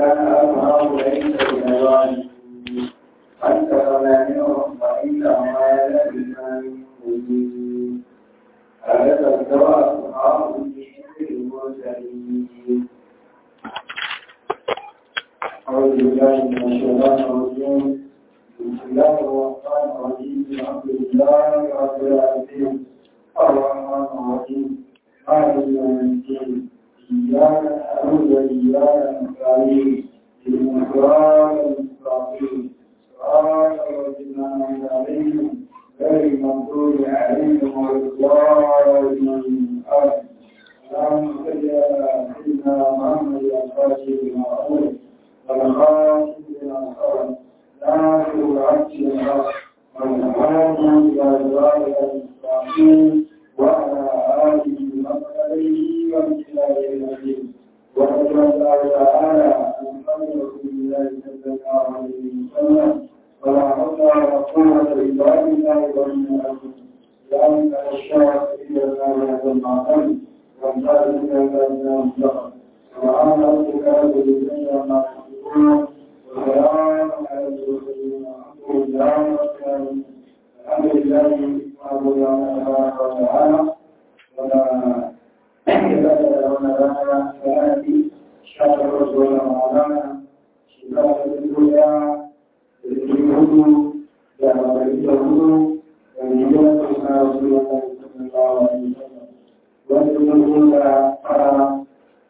كان أبهر ليس بنوان أكثر منهم وإنما لبثان مبين هذا الدواء أصحاب المرسلين أعوذ بالله من الشيطان الرجيم بسم الله الرحمن الرحيم الحمد لله رب العالمين الرحمن الرحيم مالك يوم الدين إياك نعبد وإياك نستعين اهدنا الصراط المستقيم صراط الذين أنعمت عليهم غير المغضوب عليهم ولا الضالين آمين اللهم صل على سيدنا محمد الفاتح لما أمر والخاتم لما سبق ناصر العبد الحق والهادي إلى صراط المستقيم وعلى آله وصحبه وبالله العظيم ورضي الله تعالى عن قول رسول الله صلى الله عليه وسلم ولا حول ولا قوة إلا بالله ومن لأن الشرف إلى الله هذا المعقل وانتهى إلى ذلك المستقبل سبحان ربك رب العزة عما يصفون وسلام على المرسلين والحمد لله رب العالمين الحمد لله معبود تبارك وتعالى ولا يزال لنا لنا سلامتي شهر رسول مولانا شفاء الدنيا الهدوء دعوة الهدوء ونجاة رسول الله صلى الله عليه وسلم وأن ترى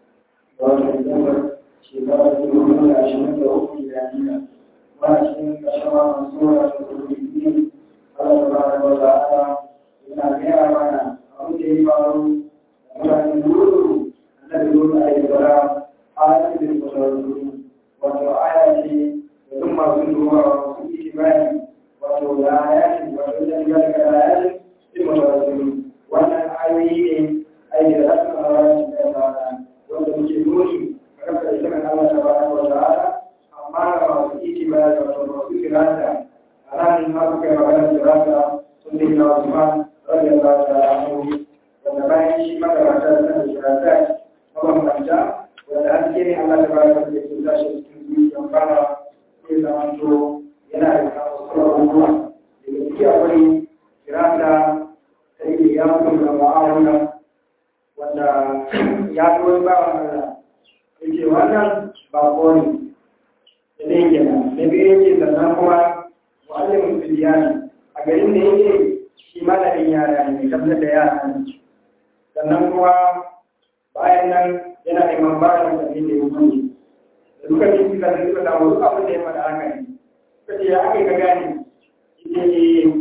وتنتظر شفاء الدنيا عشان تؤمن إلى وعشان كشرى منصورة الدين Allah subhanahu wa ta'ala yana gaya mana abin da ya faru mutane duru annabi duru a yi bara ayatin da sauransu wato aya ce da duk masu duba su yi imani wato da ayatin wato da ya daga ayatin da sauransu wannan ayoyi ne ayi da rasu a ranar da ya fara wanda muke nuni a kafa da shirin Allah subhanahu wa ta'ala amma ga masu ikimani wato masu kiranta ranar ma suka yi magana da rasa sun da yana Usman rabbi Allah ta rahmu wanda bayan shi makarata da sanar da rasa mabambanta wanda haske ne Allah ta bayar da ke tashi cikin zuciyar fara sai zaman to yana da kawo wasu abubuwa daga ciki akwai kirata ta yi ya mutu da ma'amuna wanda ya fi wani bawan Allah ya ce wannan ba ko ne da ɗaya kenan na biyu yake sannan kuma mu'allimin filiyani a garin da yake shi malamin yara ne tabbatar da yara ne sannan kuma bayan nan yana neman bayan da ne da yake da duka ne suka da suka samu duk abin da ya faɗa haka ne suka ce ya aka ka gane ita ne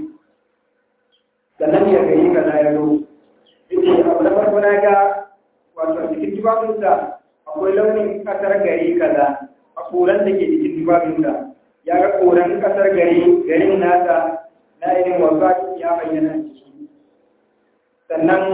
sannan ya gari ka na yaro ita abu na farko na ga wato a cikin tubabinsa akwai launin ƙasar gari kaza a koran da ke cikin tubabinsa ya ga koran kasar gari garin nasa na irin wasu ya bayyana ciki sannan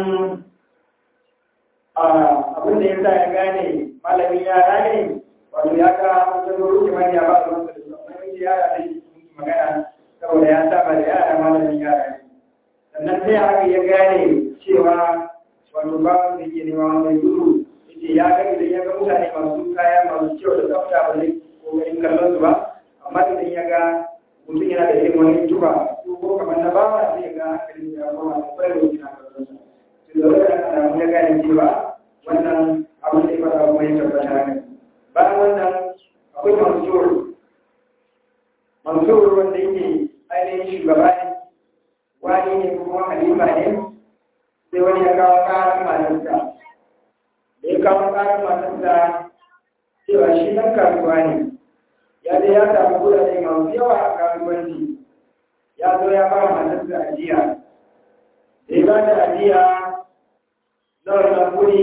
abin da ya sa ya gane malamin yara ne wato ya ga wajen ruke manya ba su wasu da su amma yanzu yara da shi magana saboda ya saba da yara malamin yara ne sannan sai haka ya gane cewa wato ba wanda ke nema wannan gudu yace ya ga idan ya ga mutane masu kaya masu kyau da tsafta ba zai kokarin kallon su ba amma idan ya ga mutum yana da irin wani tuba ko kamar na bawa sai ya ga hankalin ya koma da kwarai da wucin hankalin sa to da wannan alamu ya gane cewa wannan abin da ya fara kuma ya tabbata ne bayan wannan akwai mansur mansur wanda yake ainihin shugaba ne wani ne kuma halima ne sai wani ya kawo karan matarsa da ya kawo karan matarsa cewa shi ɗan kasuwa ne ya dai ya samu kudade masu yawa a kasuwanci ya zo ya ba matarsa ajiya da ya ba da ajiya na wannan kudi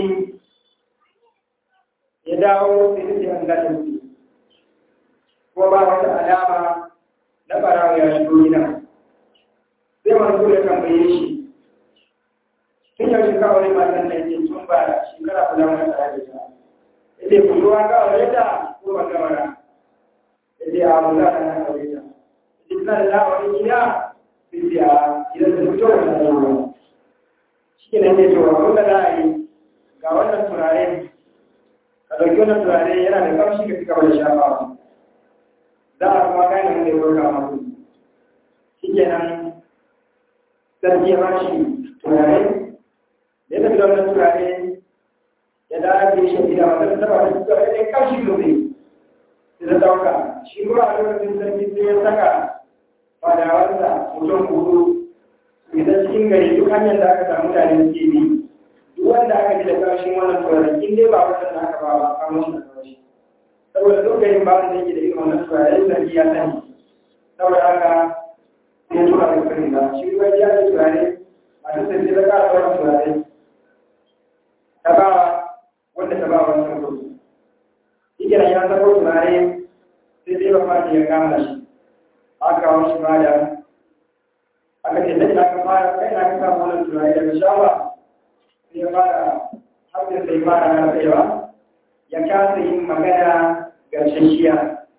ya dawo da ya ce an gashin su ko ba wata alama na barawa ya shigo gida sai masu ya tambaye shi tun yau shi kawai matan nan ce tun ba shekara kula wani tare da ta ya ce kuduwa kawai ta ko ban gamara sai a mu za a nan aure ta duk na da wani gida sai a gidan da fito da nan shi ne ne to abin da za a yi ga wannan turare ka ɗauki wannan turare yana da ƙamshi ka cika da shafawa za a kuma gane wanda ya roka masu shi kenan sarki ya ba shi turare ya tafi da wannan turare ya da ake shi gida wanda ta taba da turare ɗaya ƙamshi domin sai ta ɗauka shi kuma a lokacin sarki sai ya saka fadawarsa mutum hudu idan cikin gari duk hanyar da aka samu mutane suke bi duk wanda aka ji da ƙarshen wannan turare in dai ba wannan aka ba ba a mashi da ƙarshe saboda duk garin ba wanda yake da irin wannan turare sarki ya sani saboda haka sai tura da kare ba shi kuma ya da turare a duk sai ta ƙara wannan turare ta ba wanda ta ba wannan kuɗi shi kenan ya sako turare sai sai ba fata ya kama shi aka kawo shi bada aka ce da aka fara kai na ka samu wannan turare daga shawa sai ya fara haɗin sai fara na tsayawa ya kasa yin magana garshashiya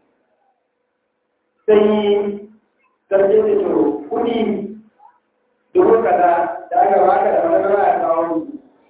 sai sarki da to kuɗi dubu kaza da aka baka da wani rana ya kawo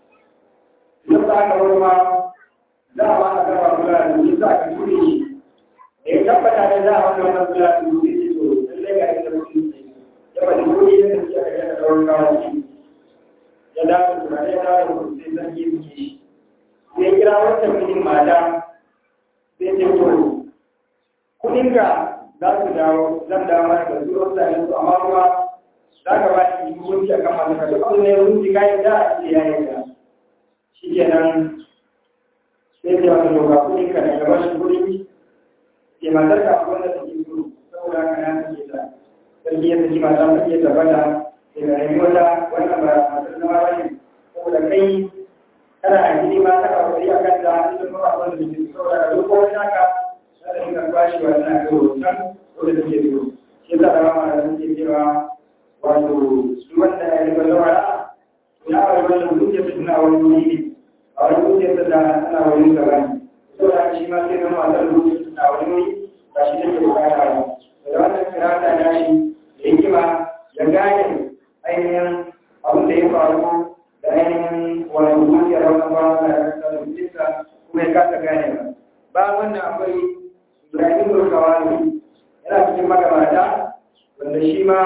idan za ka wani ma za a ba a gaba kula da shi za ka turi shi da ya tabbata ne za a wani wannan kula da shi to lallai ga inda mutum ke ya faɗi kuɗi da suke a yana da wani kawo shi ya dawo turare ya dawo kuɗi sai sarki ya shi sai kira wancan mijin mata sai ce to kuɗinka za su dawo zan dawo mana da su wasu da su amma kuma za ka ba shi hukunci a kan masu kashe abu ne hukunci kayan da a ce ya yi da shi kenan sai ce wata doka kuɗinka da gaba shi kuɗi ke matar ka wanda take so saboda haka na take ta sarki ya saki mata ta iya tabbata sai ga rayu wata wannan ba matar zama ba ne saboda kai kana a gini ma ta kawai a kan da ita kuma ba wanda take saboda ka zo ko wani haka za ta dinga kwashi wa tana ga hoton ko da take so shi yasa da mama da take cewa wato su wanda ya riga zama ra'a ya wani wannan zuciya su tana wani wuri ne a wani zuciya su da tana wani gaba ne saboda shi ma sai zama a kan zuciya su tana wani wuri ba shi take bukata ba da wannan kirata ya shi da hikima ya gane ainihin abin da ya faru da ainihin wani zuciyar wannan ba da ya kasa kuma ya kasa gane ba ba wannan akwai ibrahim burkawani yana cikin magabata wanda shi ma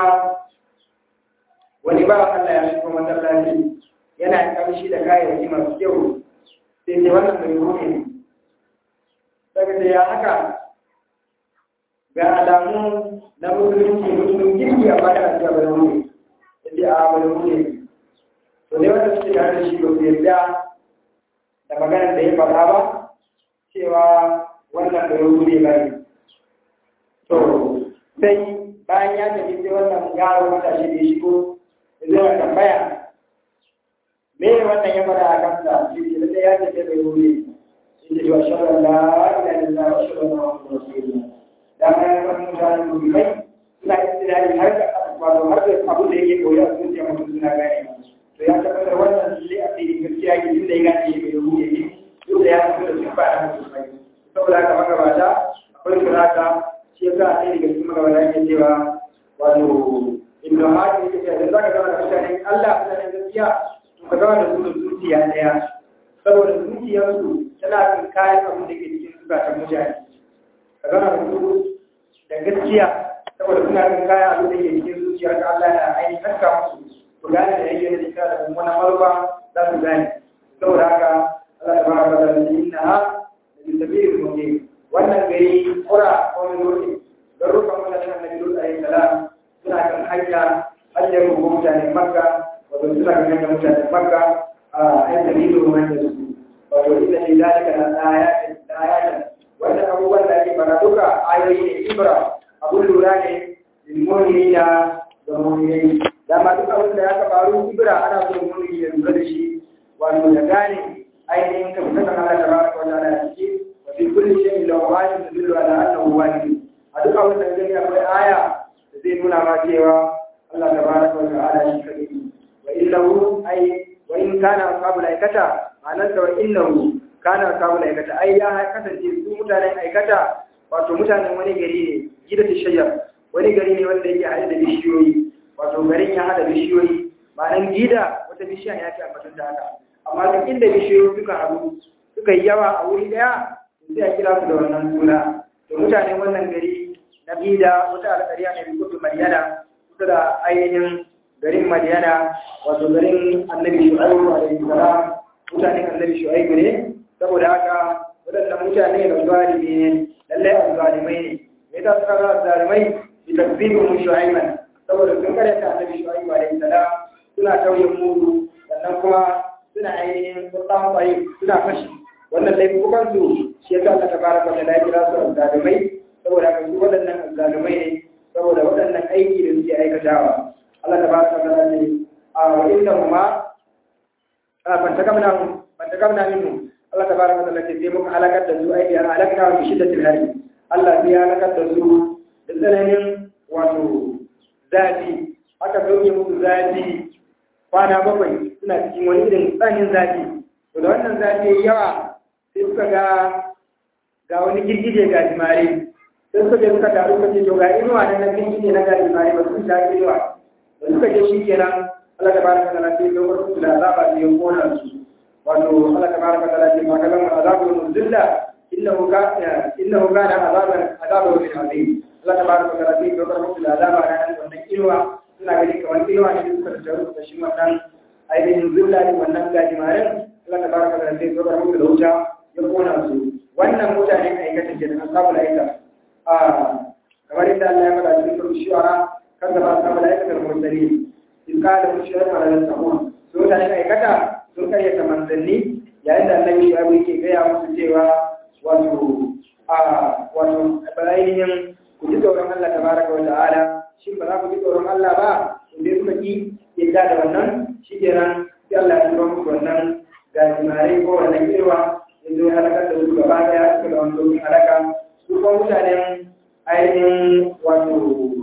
wani ba Allah ya shigo masallaci yana kamshi da kayayyaki masu kyau sai ce wannan mai ruhe ne daga da ya haka ga alamu na musulunci musulun girki a bada a bada ruhe yadda a bada ruhe to dai wanda suke tare da shi ba su yarda da maganar da ya faɗa ba cewa wannan bai ruhe ba ne to sai bayan ya tafi sai wannan yaro matashi da ya shigo zai tambaya me wannan ya fara a kansa shi ne da ya ce bai ruhe shi ne wa shawara la ilaha illallah wa shawara muhammadur rasulullah da ma ya san mutane mu'minai suna istilali har da wato har da abu da yake koyi a zuciya mutum suna gane to ya tabbatar wannan lalle a cikin gaskiya ke tunda ya gane bai ruhe ne duk da ya san da sun ba da musulmai saboda haka magabata akwai surata shi yasa a ɗaya daga cikin magabata ke cewa wato ibnu hadi yake cewa idan zaka zama da mutanen Allah mutanen gaskiya to ka zama da su da zuciya ɗaya saboda zuciyarsu tana kan kayan abin da ke cikin zukatan mutane ka zama da su da gaskiya saboda suna kan kayan abin da ke cikin zuciyar ka Allah na ainihin haska musu ku gane da yake da cikin da mummunan maruba za su gane saboda haka Allah ta baka da inna ha da tabi'ir mu'min wannan gari kura ko mai don rufin mutanen annabi Lut alayhi salam suna kan hanya hanyar rubu mutanen Makka wato suna kan hanyar mutanen Makka a yan dalilu wanda su wato inna li zalika la ayatin la ayatin wannan abubuwan da ake fara duka ayoyi ne ibra abun lura ne lil mu'minina da mu'minai dama duk abin da ya faru ibra ana so mu'mini ya lura da shi wato ya gane ainihin kan kasan Allah tabaraka wa ta'ala a ciki wa fi kulli shay'in lahu ayatun tadullu ala annahu wahid a duk abin da gani akwai aya da zai nuna ma cewa Allah tabaraka wa ta'ala shi kadai wa illahu ay wa in kana ashabul aikata ma'anar da wa innahu kana ashabul aikata ai ya kasance su mutanen aikata wato mutanen wani gari ne gida ta shayyar wani gari ne wanda yake haɗe da bishiyoyi wato garin ya haɗa bishiyoyi ma'anar gida wata bishiya ya ce a batun da haka amma duk inda bishiyoyi suka haɗu suka yi yawa a wuri daya sai a kira su da wannan suna to mutanen wannan gari na bida wata alƙariya ne bi kudu madiyana kusa da ainihin garin madiyana wato garin annabi shu'aibu alaihi salam mutanen annabi shu'aibu ne saboda haka waɗannan mutane da zalimi ne lallai azzalimai ne me yasa suka ga azzalimai bi takzibihim shu'aiban saboda sun karyata annabi shu'aibu alaihi salam suna tauye mudu sannan kuma suna ainihin kuɗan bayi suna fashi wannan laifukan su shi yasa Allah tabaraka wa ta'ala kira su azzalumai saboda haka su waɗannan azzalumai ne saboda waɗannan aiki da suke aikatawa Allah tabaraka wa ta'ala ne a wa inda huma a fantakamna fantakamna minhu Allah tabaraka wa ta'ala ce sai muka halakar da su aiki an halakta wa shiddatil hari Allah sai ya halakar da su da tsananin wato zafi aka sauke musu zafi kwana bakwai suna cikin wani irin tsanin zafi to da wannan zafi yawa sai suka ga ga wani girgije ga jimare sai suka je suka taru suka ce to ga inuwa na nan girgije na ga jimare ba su ta inuwa da suka je shi kenan Allah tabaraka ta'ala sai ya bar su da azaba da ya kona su wato Allah tabaraka ta'ala ce ma kalan azabul muzilla innahu ka innahu kana azaban azaban min azim Allah tabaraka ta'ala sai ya bar su da azaba da wannan inuwa suna gani kamar inuwa ne suka taru da shi wannan ainihin zilla ne wannan gajimaren Allah tabaraka ta'ala sai ya bar su da wuta ya kona su wannan mutane aikata ke da asabul aika a kamar yadda Allah ya faɗa cikin surat shu'ara kan da asabul aika da mursalin in ka da mushrik ala al-sahun so mutane aikata sun karyata manzanni yayin da Allah ya yake gaya musu cewa wato a wato ainihin ku ji tsoron Allah tabaraka wa ta'ala shin ba za ku ji tsoron Allah ba in dai suka ki yadda da wannan shi kenan sai Allah ya tura musu wannan gajimare ko wannan irwa yanzu ya halakar da su gaba daya suka da wani domin halaka su kuma mutanen ainihin wato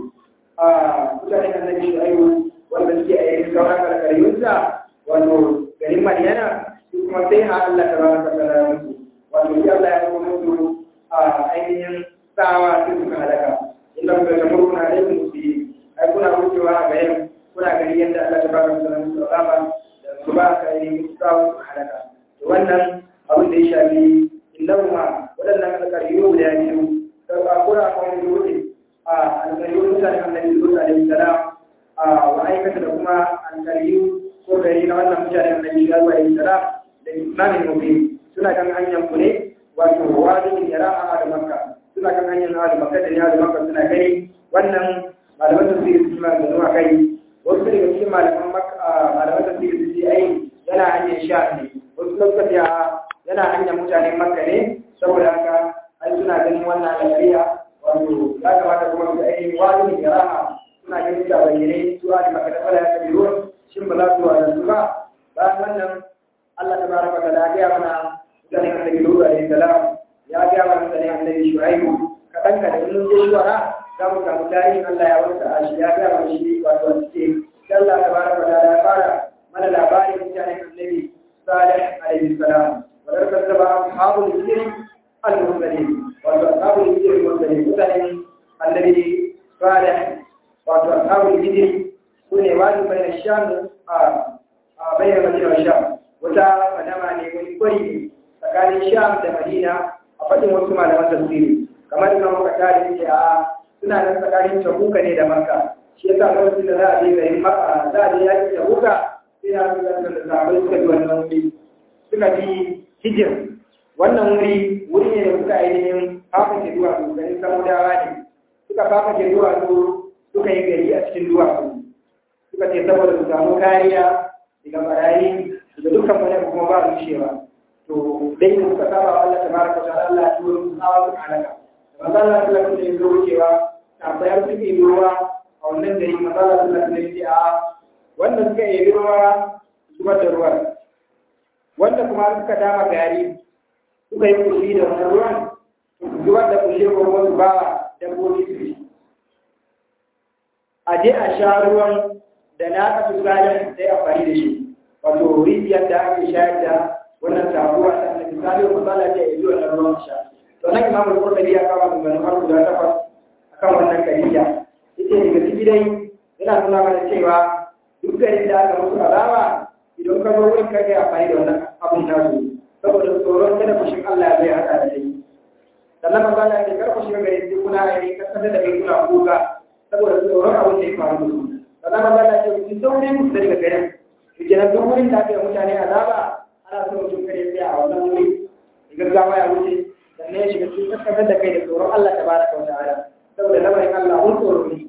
a mutanen annabi shu'aibu wanda suke a yankin sauran karkariyunsa wato garin madiyana su kuma sai a Allah ta baraka ta rana musu wato sai Allah ya kuma musu a ainihin tsawa sai suka halaka inda kuka ta murna da yin musu ai kuna wucewa a garin kuna gani yadda Allah ta baraka ta rana musu azaba da su ba ka yi musu tsawa su halaka wannan abin da ya shafi innahuma waɗannan alƙariyu da ya biyu da ba kura a wani dole a alƙariyu mutane annabi Lut alaihi salam a wa aikata da kuma alƙariyu ko gari na wannan mutane annabi Shu'aib alaihi salam da imamin mubin suna kan hanyar ku ne wato wadin yara'a da makka suna kan hanyar na da makka da ya da makka suna gani wannan malaman tafsiri su ma da zuwa kai wasu daga cikin malaman makka malaman tafsiri su ce ai yana hanyar sha ne wasu lokaci yana hanyar mutanen makka ne saboda haka an suna ganin wannan alƙariya wato ya kamata kuma su ainihin wani ya rama suna ganin da bayyane su a da maka da fara ya kabi ruwan shin ba za su wa su ba bayan wannan Allah ta baraka ta da gaya mana mutanen annabi Lut alaihi salam ya gaya mana mutanen annabi Shu'aibu kaɗan ka da in mun je shuwara za mu samu tarihin Allah ya wasa a shi ya gaya mana shi wato a cikin Allah ta baraka ta da fara mana labarin mutanen annabi Salih alaihi salam wadar kazzaba ashabul hijr al-mursalin wato ashabul hijr al-mursalin mutanen annabi Salih wato ashabul hijr sune wani bayan sham a bayan madina sham wata madama ne wani kwari ne tsakanin sham da madina a faɗin wasu malaman tafsiri kamar ina muka tare ce a suna nan tsakanin tabuka ne da makka shi yasa lokacin da za a je garin makka za a je yaki tabuka sai ya fi da sahabbai suka bi wannan wuri suka bi hijir wannan wuri wuri ne da suka ainihin fafa ke duwatsu garin samudawa ne suka fafa ke duwatsu suka yi gari a cikin duwatsu suka ce saboda su samu kariya daga barayi da dukkan wani kuma ba rushewa to dai da suka saba wa Allah tabaraka wa Allah ya turo su hawa su halaka manzo Allah sallallahu alaihi wasallam ya wucewa ta bayar su ke ruwa a wannan gari manzo Allah sallallahu alaihi wasallam ya a wanda suka yi ruwa zubar da ruwan wanda kuma suka dama gari suka yi kushi da wannan ruwan zubar da kushe ko wasu ba dabbobi su a je a sha ruwan da na aka su ganin sai amfani da shi wato rijiyar da ake shayar da wannan sabuwa ta annabi misali ko sala ce ya zuwa ruwan sha to nan imam al-qurtubi ya kawo magana har guda takwas akan wannan kariya yace daga ciki dai yana nuna mana cewa duk garin da aka musu azaba idan ka zo wurin kai amfani da wannan abun nasu saboda tsoron kada fushin Allah zai haɗa da shi sannan manzo Allah ya karku shiga gare sai kuna yi kasance da kai kuna kuka saboda tsoron abin da ya faru da su sannan manzo Allah ya ce ku sauri ku daga garin ku kenan duk wurin da aka yi mutane azaba ana so mutum kare sai a wannan wuri gaggawa ya wuce sannan ya shiga cikin kasance da kai da tsoron Allah tabaraka wa ta'ala saboda lamarin Allah mun tsoro ne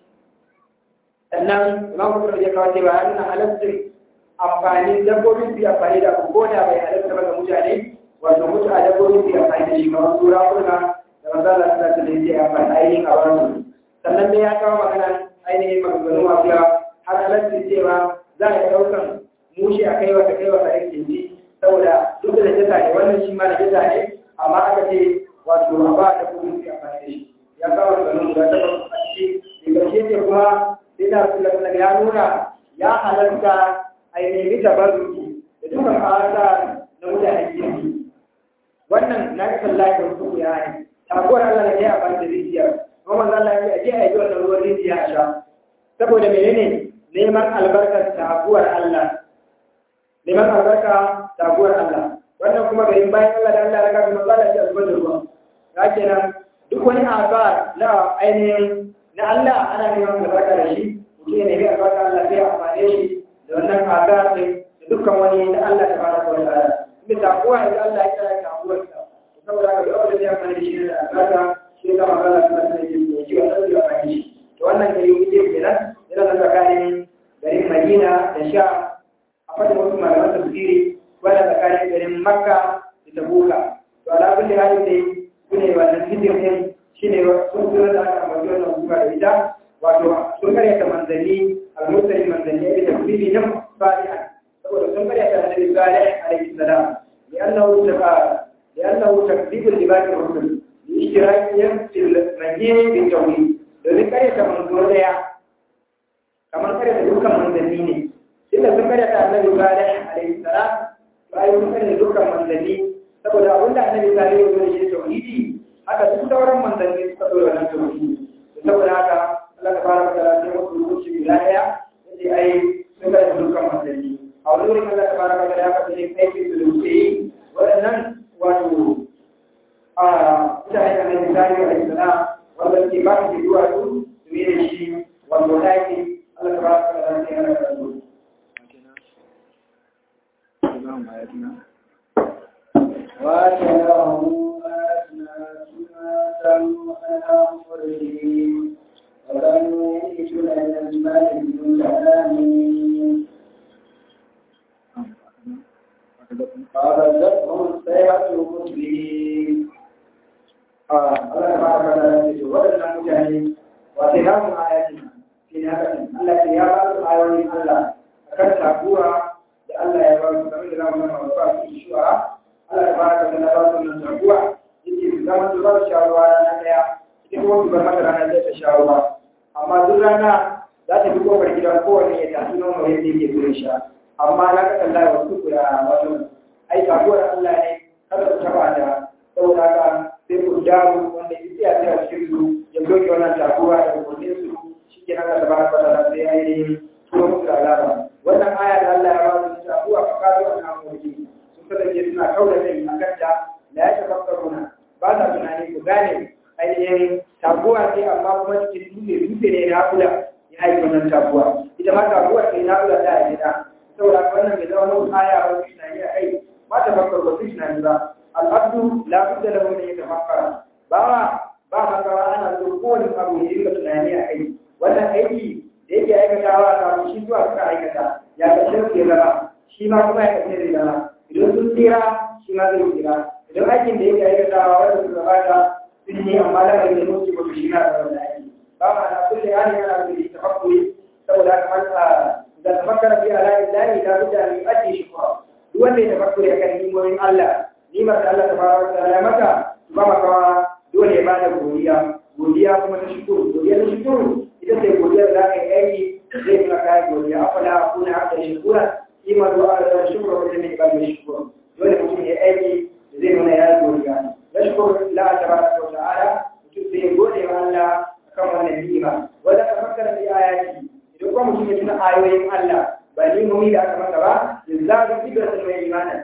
sannan imam kuma ya kawo cewa yana halattun amfani dabbobin su amfani da abu ko da bai halatta ba ga mutane wato mutu a dabbobin su amfani da shi kamar sura kuna da manzala suna ta da ya amfani ainihin a wasu sannan dai ya kawo magana ainihin maganganu masu yawa har halattun cewa za a yi ɗaukan mushi a kai wata kai wata aikin ji saboda duk da jata ne wannan shi ma da jata ne amma aka ce wato a ba dabbobin su amfani da shi ya kawo maganganu guda takwas a ciki da ƙarshe ce kuma sai da su ya nuna ya halarta a yi nemi tabarruki da dukkan ƙasa na mutanen kirki wannan na kasan lafiyar su ya ne takuwar Allah na ya ba da rijiya kuma manzo Allah ya ce a yi wannan ruwan rijiya a sha saboda menene neman albarkar takuwar Allah neman albarka takuwar Allah wannan kuma garin bayan Allah da Allah ya raka manzo Allah ya zubar da ruwa ya kenan duk wani asar na ainihin na Allah ana neman albarka da shi mutum ya nemi albarka Allah sai ya amfane shi da wannan asar ne da dukkan wani na Allah ta fara kawai ta'ala inda takuwa da Allah ya kira takuwar sa saboda haka duk wanda zai amfani da shi da albarka shi ka magana suna suna yin mai kiwa sai ya amfani shi to wannan gari wuce kenan yana nan tsakanin garin Madina da Sha a fadin wasu malaman tafsiri wanda tsakanin garin Makka da Tabuka to ala kulli halin dai sune wannan fitin din shine sun tura da aka ambaci wannan kuma da ita wato sun karyata manzanni al-mursali manzanni da tafsiri na salihan saboda sun karyata annabi salih alaihi salam li'annahu taqa li'annahu takdhibu libati rusul li'ishtirakihim fil majid bil tawhid domin karyata manzo daya kamar karyata dukkan manzanni ne inda sun karyata annabi salih alaihi salam bayan sun karyata dukkan manzanni saboda abinda annabi salih ya zo da shi tauhidi haka duk sauran manzanni suka zo da wannan tauhidi saboda haka Allah ta fara da sai musu hukunci bila daya yace ai sun ga dukkan manzanni a wani wurin Allah ta fara da haka sai aiki su da wuce waɗannan wato a mutane da nan misali a islam wanda ke ba su zuwa su su yi da shi wanda ɗaki Allah ta fara da sai ana karatu وَأَتَاهُ أَسْنَاتُنَا على مُقْرِهِمْ ولم يجد لنا المال من كلامه فأخذتهم الصيحة مسلمين Allah ta fara da shi waɗannan mutane wa sai hamu ayatina fi haka Allah ya ba su ayoyin Allah akan tabuwa da Allah ya ba su kamar da zamu nuna ba su shuwa Allah ta fara da ba su nan tabuwa yake su zama su ba su shawara na daya ita kuma su bar mata rana da ta shawara amma duk rana za ta fi kofar gidan kowane ya tafi nono yadda yake zuwa sha amma na kasan lai wasu kuya wato ai tabuwar Allah ne kada ku taba da saboda haka sai ku dawo wanda ya tsaya sai a cikin su ya doke wannan takuwa da kudin su shi ke nan da baraka da sai ya yi turo musu da azaba wannan aya da Allah ya ba su takuwa ka kazo a nan mulki sun kasance suna kaura kai a kanta da ya tafakkaruna ba sa tunani ku gane ainihin takuwa sai amma kuma cikin dutse dutse ne na kula ya haifi wannan takuwa ita ma takuwa sai na kula da ya gida saboda wannan bai zama wani aya ba su tunani a kai ba ta fakkar ba su tunani ba al'abdu la budda lahu min yatafakkara ba ba makawa ana so kowane abu ya dinga tunani a kai wannan aiki da yake aikatawa ta shi zuwa suka aikata ya kashe su ya zama shi ma kuma ya kashe zai zama idan sun tsira shi ma zai tsira idan aikin da yake aikatawa wanda suka bata sun yi amma lamarin da mutu ba su shi na da wannan aiki ba ma na kulle hali yana da yi tafakkuri saboda haka man da tafakkara fi ala illahi la budda an yu'addi shukra duk wanda ya tafakkuri akan nimomin Allah nimar da Allah tabaraka wa ta'ala maka ba makawa dole ya bada godiya godiya kuma ta shukuru godiya ta shukuru ita ce godiya da ka yi aiki zai kuma kai godiya afala akuna abda shukura ima da Allah da shukuru wajen ne ba da shukuru dole mutum ya aiki da zai nuna ya godiya ya shukuru la tabaraka wa ta'ala mutum sai ya gode wa Allah akan wannan ni'ima wanda ka fakkara bi ayati idan kuma mutum ya tuna ayoyin Allah ba ni mumi da aka masa ba yanzu ibratun mai imanin sai mutum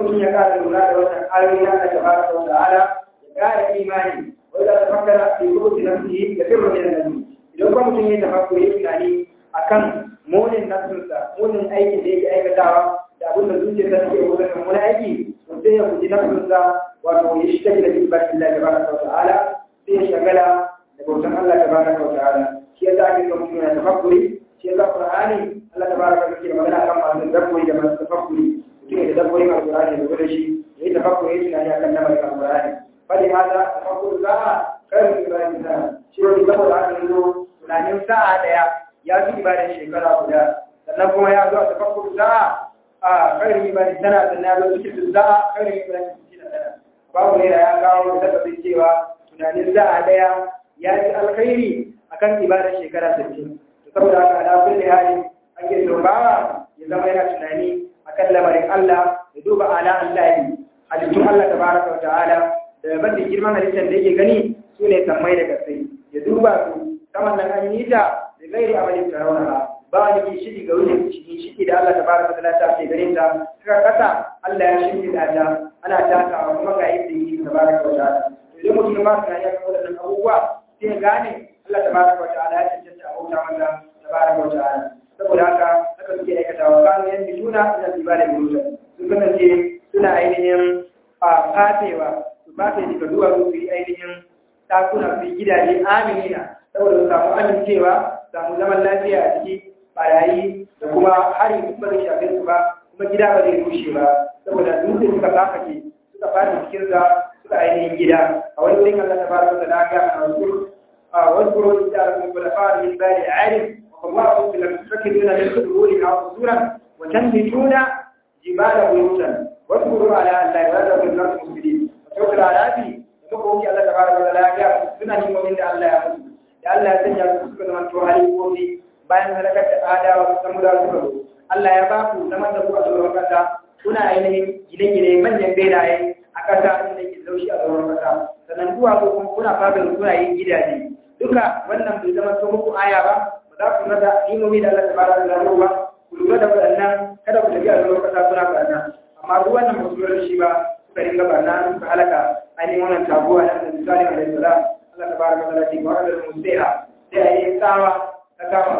mutum ya ƙara lura da wannan ayoyi na Allah tabaraka wa ta'ala ya ƙara imani wanda ta fakkara fi kubuti nafsihi da firru min nabi idan kuma mutum ya tafakkuri tunani akan munin nafsinsa munin aikin da yake aikatawa da abin da zuciyarsa take wurin wani aiki to sai ya guji nafsinsa wato ya shi take da ibadatin Allah tabaraka wa ta'ala sai ya shagala da bautan Allah tabaraka wa ta'ala shi yasa ake so mutum ya tafakkuri shi yasa Qur'ani Allah tabaraka wa ta'ala magana akan masu dabburi da masu tafakkuri mutum ya tadabburin Al-Qur'ani da gudu shi ya yi tafakkuri ya tunani akan lamarin Al-Qur'ani fali hada tafakkur za'a kai Ibrahim sana shi wani saboda haka yanzu tunanin sa'a daya ya fi ibadar shekara guda sannan kuma ya zo a tafakkur za'a a kai ibadar sana sannan ya zo cikin za'a kai ibadar sana babu ne da ya kawo da tabbacin cewa tunanin sa'a daya ya fi alkhairi akan ibadar shekara 60 saboda haka ala kulli hali ake so bawa ya zama yana tunani akan lamarin Allah ya duba ala Allah halittun Allah tabaraka wa ta'ala da ban da girman halittar da yake gani su ne sammai da kasai ya duba su saman nan an yi ta da gairi amalin tarawara ba ni ki shidi ga wurin cikin shidi da Allah tabaraka wa ta'ala ta ke ganin ta kaka kasa Allah ya shidi da ta ana takawa kuma ga yadda yake tabaraka wa ta'ala idan mutum ba tunani akan waɗannan abubuwa sai ya gane Allah tabaraka wa ta'ala ya cancanta a bauta masa tabaraka wa ta'ala saboda haka haka suke aikatawa kanu yan bituna ila ibada biruta sun kasance suna ainihin a fafewa su fafe daga duwatsu su yi ainihin takuna su yi gidaje aminina saboda su samu amincewa samu zaman lafiya a ciki barayi da kuma hari ba zai shafe su ba kuma gida ba zai rushe ba saboda dutse suka kakace suka fata cikinsa suka ainihin gida a wani wurin Allah tabaraka wa ta'ala ga a wasu واذكروا إذ جعلكم خلفاء من بعد عاد والله تتخذون من قبورها قصورا وتنبتون جبال بيوتا واذكروا على أن لا يرد في الأرض مفسدين وتوكل على أبي ومكوك الله تبارك وتعالى سنة من الله يموت da Allah ya sanya su suka zama to halifofi bayan halakar da adawa su samu da suka zo Allah ya ba ku zaman da ku a tsoron kasa kuna ainihin gine-gine manyan benaye a kasa inda ke laushi a tsoron kasa sannan kuwa ko kuma kuna fadar kuna yin gidaje duka wannan bai zama so muku aya ba ba za ku rada imomi da Allah tabaraka da ba ku lura da waɗannan kada ku tafi a zuwa kasa kuna barna amma duk wannan ba su lura da shi ba suka ringa barna suka halaka ainihin wannan taguwa na da misali alaihi salam Allah tabaraka wa ta'ala ce wa adal musaiha sai ayi tsawa ta kama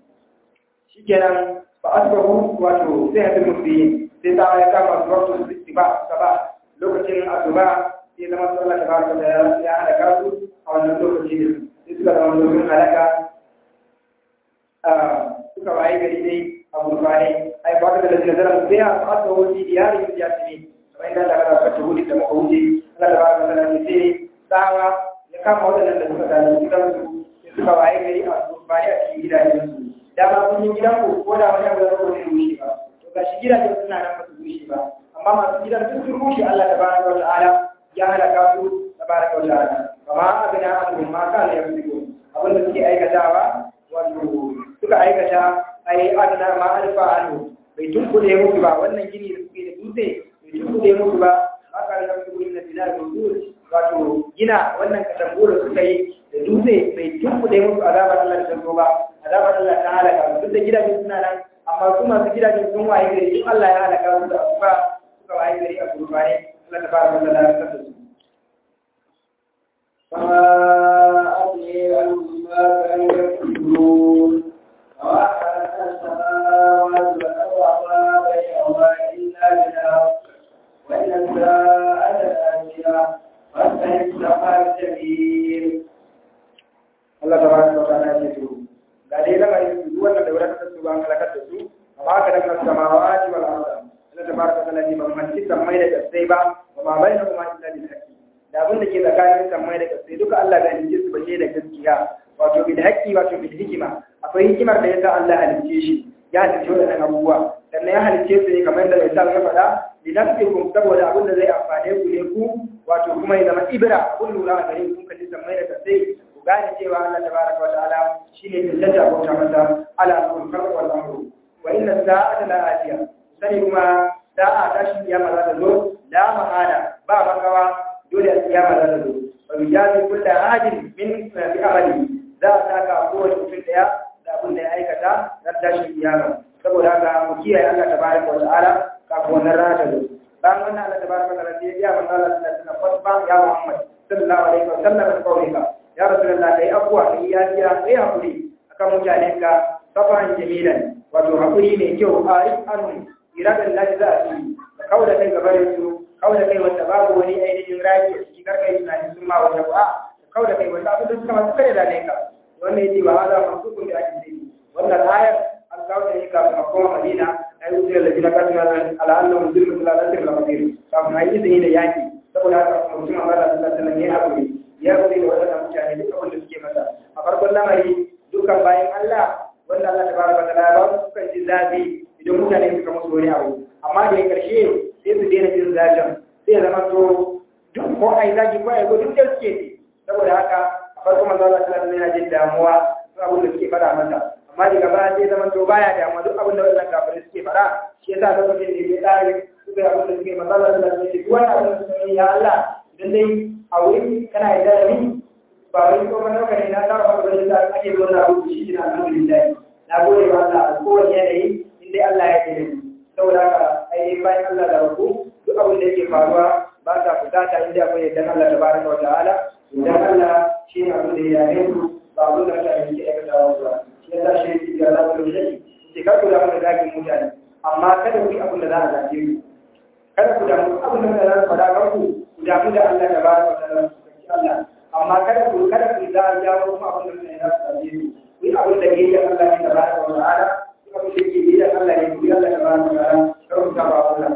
shikenan ba asbahu wato sai hadu musbihin sai tsawa ya kama su wato istiba saba lokacin asuba sai zama su Allah tabaraka wa ta'ala ya halaka su a wannan lokaci ne sai suka zama domin halaka suka waye gari dai a gurbane ai ba da lalata zara sai a fasa wuce diyari da jasimi kamar inda Allah ya fata wuce da muka wuce Allah da baraka da ne sai tsawa ya kama wadannan da suka gani gidan su sai suka waye gari a gurbane a cikin gidajen su dama kun yi gidan ku ko da wani abu da zai rushe ba to ga shi gidajen suna nan ba su rushe ba amma masu gidan duk sun rushe Allah da baraka wa ta'ala ya halaka su da baraka wa ta'ala kama abin ahadun ma kana yamliku abin da suke aikatawa wato suka aikata ai adana ma alfa anu bai tunkuɗe musu ba wannan gini da suke da dutse bai tunkuɗe musu ba haka da su gurin na dinar gudur wato gina wannan katangu da suka yi da dutse bai tunkuɗe musu azabar Allah da tanzo ba azabar Allah ta halaka duk da gidajen suna nan amma su masu gidajen sun waye gari in Allah ya halaka su da asuba suka waye gari a gurbane Allah ta fara da lalata da su فما أدري عنهم ما كانوا يكسبون وأحرق السماوات والأرض وما بينهما إلا بالحق وإن الساعة لآتية فاستحق سفر جميل Allah ta baraka wa ta'ala ya ce ga dai lamarin su duk wanda da wadatar su ba an halakar da su amma ka daga samawati wal arda Allah ta baraka wa ta'ala ne ban manci mai da kasai ba wa ma bainahuma illa bil haqqi da abin da ke tsakanin sammai da kasai duka Allah ga halice su bace da gaskiya wato bil haqqi wato bil hikima akwai hikimar da yasa Allah halice shi ya halice wannan abubuwa sannan ya halice su ne kamar da Isa ya faɗa linafsikum saboda abin da zai amfane ku ne ku wato kuma ya zama ibra kun lura a gare ku kalli sammai da kasai ku gane cewa Allah tabaraka wa ta'ala shine tantance bauta masa ala kullu khalq wal amru wa inna sa'ata la atiya sani kuma da'a tashi kiyama za ta zo la mahala ba makawa dole a kiyama za ta zo wa bijazi kullu ahadin min fi amali za a saka kowace mutum daya da abin da ya aikata ran tashin kiyama saboda haka mu kiyaye Allah tabaraka wa ta'ala kafin wannan rana ta zo bayan wannan Allah tabaraka wa ta'ala sai ya manzo Allah sallallahu alaihi wasallam ya Muhammad sallallahu alaihi wasallam da kaulika ya rasulullah kai abuwa kai ya ya kai hakuri akan mutanen ka safan jamilan wato hakuri mai kyau arif anhu iradan lahi za a yi ka kauda kai gaba da su kauda kai wanda babu wani ainihin raji a cikin karkai tunanin sun ma wanda ba kauda kai wanda abin da suka masu kare da ne ka wannan yace ba hada masukun da ake yi wannan ayar an kawo da yaka kuma kuma Madina ai wuce da jina kasu na ala annahum zulmu la nasir la qadir kafin ayi izini da yaki saboda haka mutum Allah sallallahu alaihi wasallam ya hakuri ya hakuri da wannan mutane duk abin da suke masa a farkon lamari dukkan bayan Allah wanda Allah tabaraka wa ta'ala ba su kan ji zafi idan mutane suka musu wani abu amma da ya karshe sai su daina jin zafin sai zama to duk ko ai zaki ko ai duk da suke saboda haka a farkon manzo Allah sallallahu alaihi wasallam yana jin damuwa abin da suke fada masa amma daga baya sai zama to baya da amma duk abin da wannan kafirai suke fada shi yasa lokacin da ya tsare suka yi abin da suke masala da su ce duk wannan abin da suke ya Allah idan dai a wuri kana yarda da ni ba wai ko ban dauka ne na tsara ba da da ake gona abu shi na alhamdulillah na gode wa Allah a kowane yanayi in dai Allah ya yi ni saboda haka ai dai bayan Allah da rabu duk abin da yake faruwa ba ta fusata inda akwai yadda Allah tabaraka wa ta'ala idan Allah shi ne abin da ya yi ba abin da mutane suke aikata wa ba ya sa shi yake ga zaɓar da yake ce kar ku damu da zagin mutane amma kada ku yi abin da za a zage ku kada ku damu abin da za su faɗa kan ku ku damu da Allah da ba ku da Allah amma kada ku kada ku za a jawo kuma abin da mutane za su zage ku ku yi abin da ke yi Allah ne da ba ku da ta'ala ku abin da ke yi da Allah ne ku yi Allah da ba ku da ta'ala kar ku ta ba Allah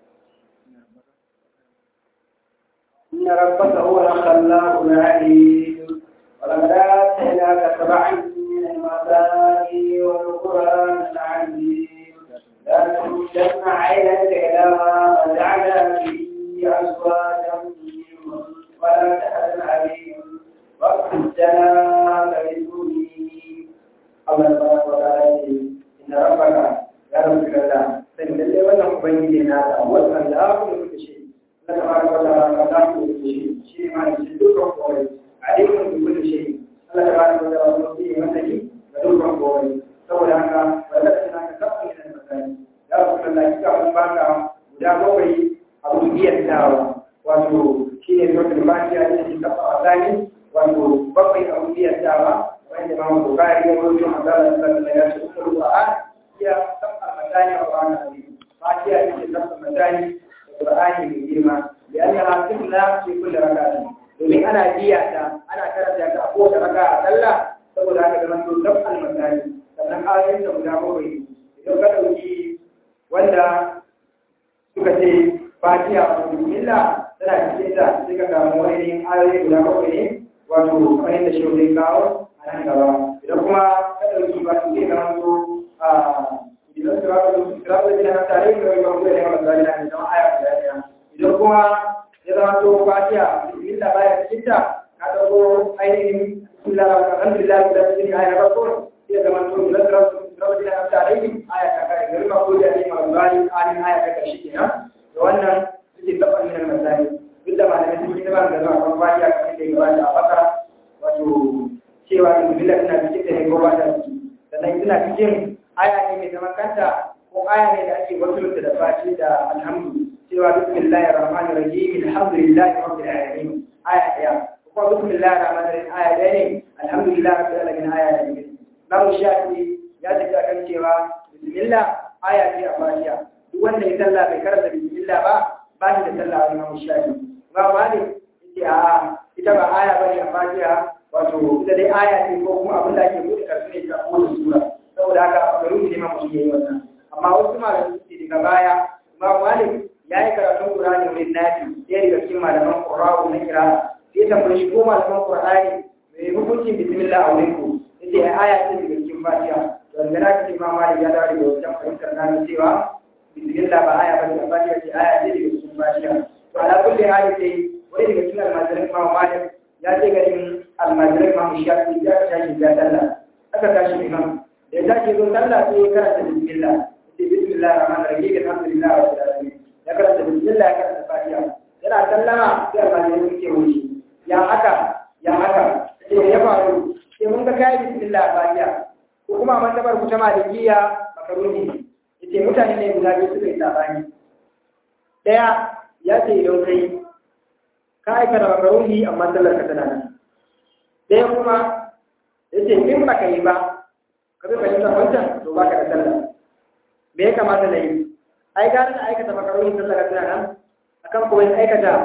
إن ربك هو الخلاق العليم ولقد آتيناك سبعا من المثاني والقرآن العظيم لا تمدن عينك إلى ما متعنا به أزواجا منهم ولا تحزن عليهم واغفر جناك للمؤمنين الله تبارك وتعالى إن ربك يا رب الله سن لله ولا مبين هذا هو الخلاق لكل شيء الله تبارك وتعالى خلاق لكل شيء شيء ما يشدك وقوي عليم بكل شيء Allah ta bada wata wani wasu yi mataki da dukkan kowai saboda haka wadda ta na ka kafa yin masani ya wasu kan lafi ka wani baka guda bakwai abu biyar dawa wato shi ne zuwa kalmaki a cikin kafa wasani wato bakwai abu biyar dawa wanda ma wato kari ya wato mazala da sallah ya ce uku ruwa ya kafa masani a wani abu fatiya ya ce kafa masani da qur'ani mai girma da an yi hasin na fi kulle rakati domin ana biya ta ana karanta ta a kowace raka a sallah saboda haka zama to dab al-masani sannan ayoyin da guda bakwai idan ka dauki wanda suka ce fatiha a bismillah tana cikin ta sai ka samu wani ayoyi guda bakwai ne wato kamar yadda shi zai kawo a nan gaba idan kuma ka dauki ba su zai zama to a idan su raka su raka da jina tare da wani bakwai da yawan zalina ne zama aya guda ɗaya idan kuma ya zama to fatiha bismillah baya cikin ta ka dauko ainihin bismillah alhamdulillah da cikin aya ba ko sai zama to da rabbi na ta alaihi aya ta kai gari ma ko da ne ma bani anin aya ta kashi kenan da wannan suke tabbata min al-masali duk da malamai sun yi ba da zuwa kan fatiha kamar da ya gabata a bakara wato cewa bismillah tana cikin da ne ko ba ta ciki sannan tana cikin aya ne mai zaman kanta ko aya ne da ake wasu da fati da alhamdu cewa bismillahir rahmanir rahim alhamdulillahi rabbil alamin aya daya ko bismillahir rahmanir rahim aya daya ne alhamdulillahi rabbil alamin aya daya Imam Shafi ya tafi akan cewa bismillah aya ce a Fatiha duk wanda ya sallah bai karanta bismillah ba ba shi da sallah a Imam Shafi Imam Malik yace a ita ba aya bane a Fatiha wato ita dai aya ce ko kuma abin da ake buɗe karfi ne ta kowace sura saboda haka a garin ne ma mutum yayi wannan amma wasu malamai suke daga baya Imam Malik ya yi karatun Qur'ani wurin nafi ɗaya daga cikin malaman Qur'ani na kira sai tambayi shi ko malaman Qur'ani mai hukuncin bismillah a wurin ku yace ai aya ce daga cikin Fatiha to da na ce Imam Malik ya dawo daga wancan fahimtar na cewa bismillah ba aya ba ce Fatiha ce aya ce daga cikin Fatiha to ala kulli hali dai wani daga cikin almajirin Imam Malik ya ce garin almajirin Imam Shafi ya tashi ya sallah aka tashi imam da ya tashi zo sallah sai ya karanta bismillah sai bismillah rahman rahim alhamdulillah rabbil alamin ya karanta bismillah ya karanta fatiha yana sallama sai almajirin suke wuce ya haka ya haka sai ya faru sai mun ga kai bismillah fatiha ko kuma mantabar ku ta malikiya makaruni yace mutane ne guda biyu suka yi sabani ɗaya ya ce idan kai ka aikata makaruhi amma sallar ka tana nan ɗaya kuma ya ce in ba ka yi ba ka bi fahimtar wancan to ba ka da sallah me ya kamata na yi ai gara na aikata makaruhi sallar ka tana nan akan kuma in aikata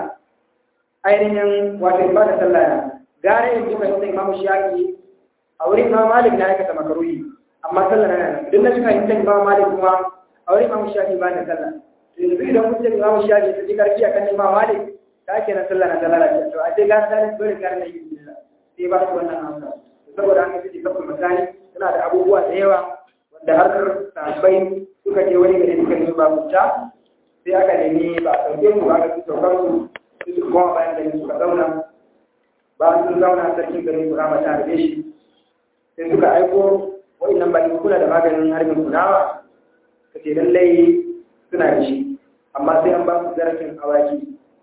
ainihin wato in ba da sallah na gara in bi fahimtar imamu shafi a wurin imamu malik na aikata makaruhi amma sallah na nan idan na bi fahimtar imamu malik kuma a wurin imamu shafi ba da sallah to yanzu idan kun ce imamu shafi su ji karfi akan imamu malik ka ke na sallah na da lalace to a ce gara dalil dole gara na yi billah sai ba su wannan amsa saboda haka sai kafin misali suna da abubuwa da yawa wanda harkar sahabbai suka je wani gari suka nemi babuta sai aka nemi ba a sauke su ba aka su saukar su su su koma bayan gari suka zauna ba sun zauna sarkin garin kurama ta harbe shi sai suka aiko wa'annan baki kula da maganin harbin kunawa ka ce lallai suna da shi amma sai an ba su zarafin awaki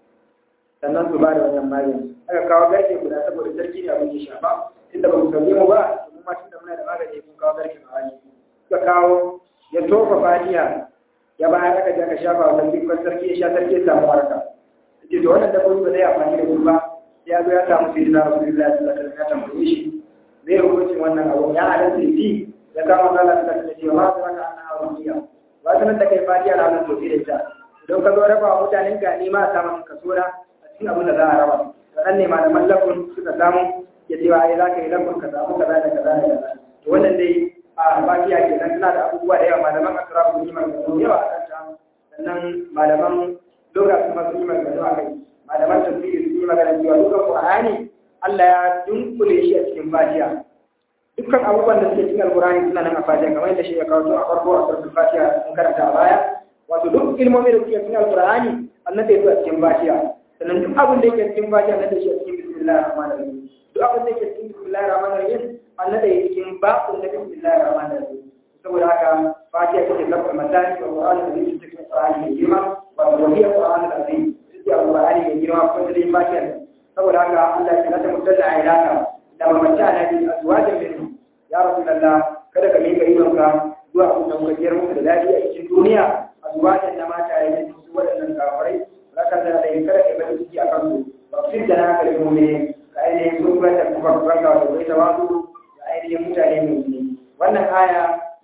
sannan su ba da wannan magani aka kawo garke guda saboda sarki ne abin ya shafa tunda ba ku sauke mu ba mu ma tunda muna da magani kun kawo garke awaki suka kawo ya tofa fatiya ya bayar aka je aka shafa wa sarki kwan sarki ya sha sarki ya samu waraka ce to wannan dabbobi ba zai amfani da su ba ya zo ya samu sai na rasulullahi sallallahu alaihi wasallam ya tambaye shi zai hukuncin wannan abu ya halatta yi ya kama Allah ta kace cewa ba wannan annabi rubiya ba sanan da kai fatiya na wannan tofi da ita idan ka zo raba wa mutanen ka ni ma a samu kaso na a cikin abin da za a raba sannan ne malaman lafun suka samu ya ce ai za ka yi lafun ka samu kaza da kaza da kaza to wannan dai a fatiya kenan tana da abubuwa da yawa malaman asra sun yi magana yawa a kanta sannan malaman lura kuma sun yi magana a kai malaman tafsiri sun yi magana cewa dukkan qur'ani Allah ya dunkule shi a cikin fatiha dukkan abubuwan da suke cikin alkurani suna nan a fatiha kamar yadda shi ya kawo a farko a sarfin fatiha sun karanta a baya wato duk ilmomi da suke cikin alkurani annabi ya zo a cikin fatiha sannan duk abin da yake cikin fatiha annabi shi a cikin bismillahir rahmanir rahim duk abin da yake cikin bismillahir rahmanir rahim annabi ya cikin babu da bismillahir rahmanir rahim saboda haka fatiha take lafar matani wa qur'ani da yake cikin qur'ani mai girma wa wahiyar qur'ani da azim sai alqur'ani mai girma ko da fatiha saboda haka Allah ya nata mutalla a ilaka da mamanta na bi azwajin min ya rasulullah kada ka mika idonka zuwa abin da muka jiyar muku da lafiya a cikin duniya azwajin na mata ya yi su waɗannan kafirai zaka da da kada ka bari ciki akan su ba fi da na kalli mu ka ainihin sun kuma da kuma ranka da bai tawazu da ainihin mutane mai ne wannan aya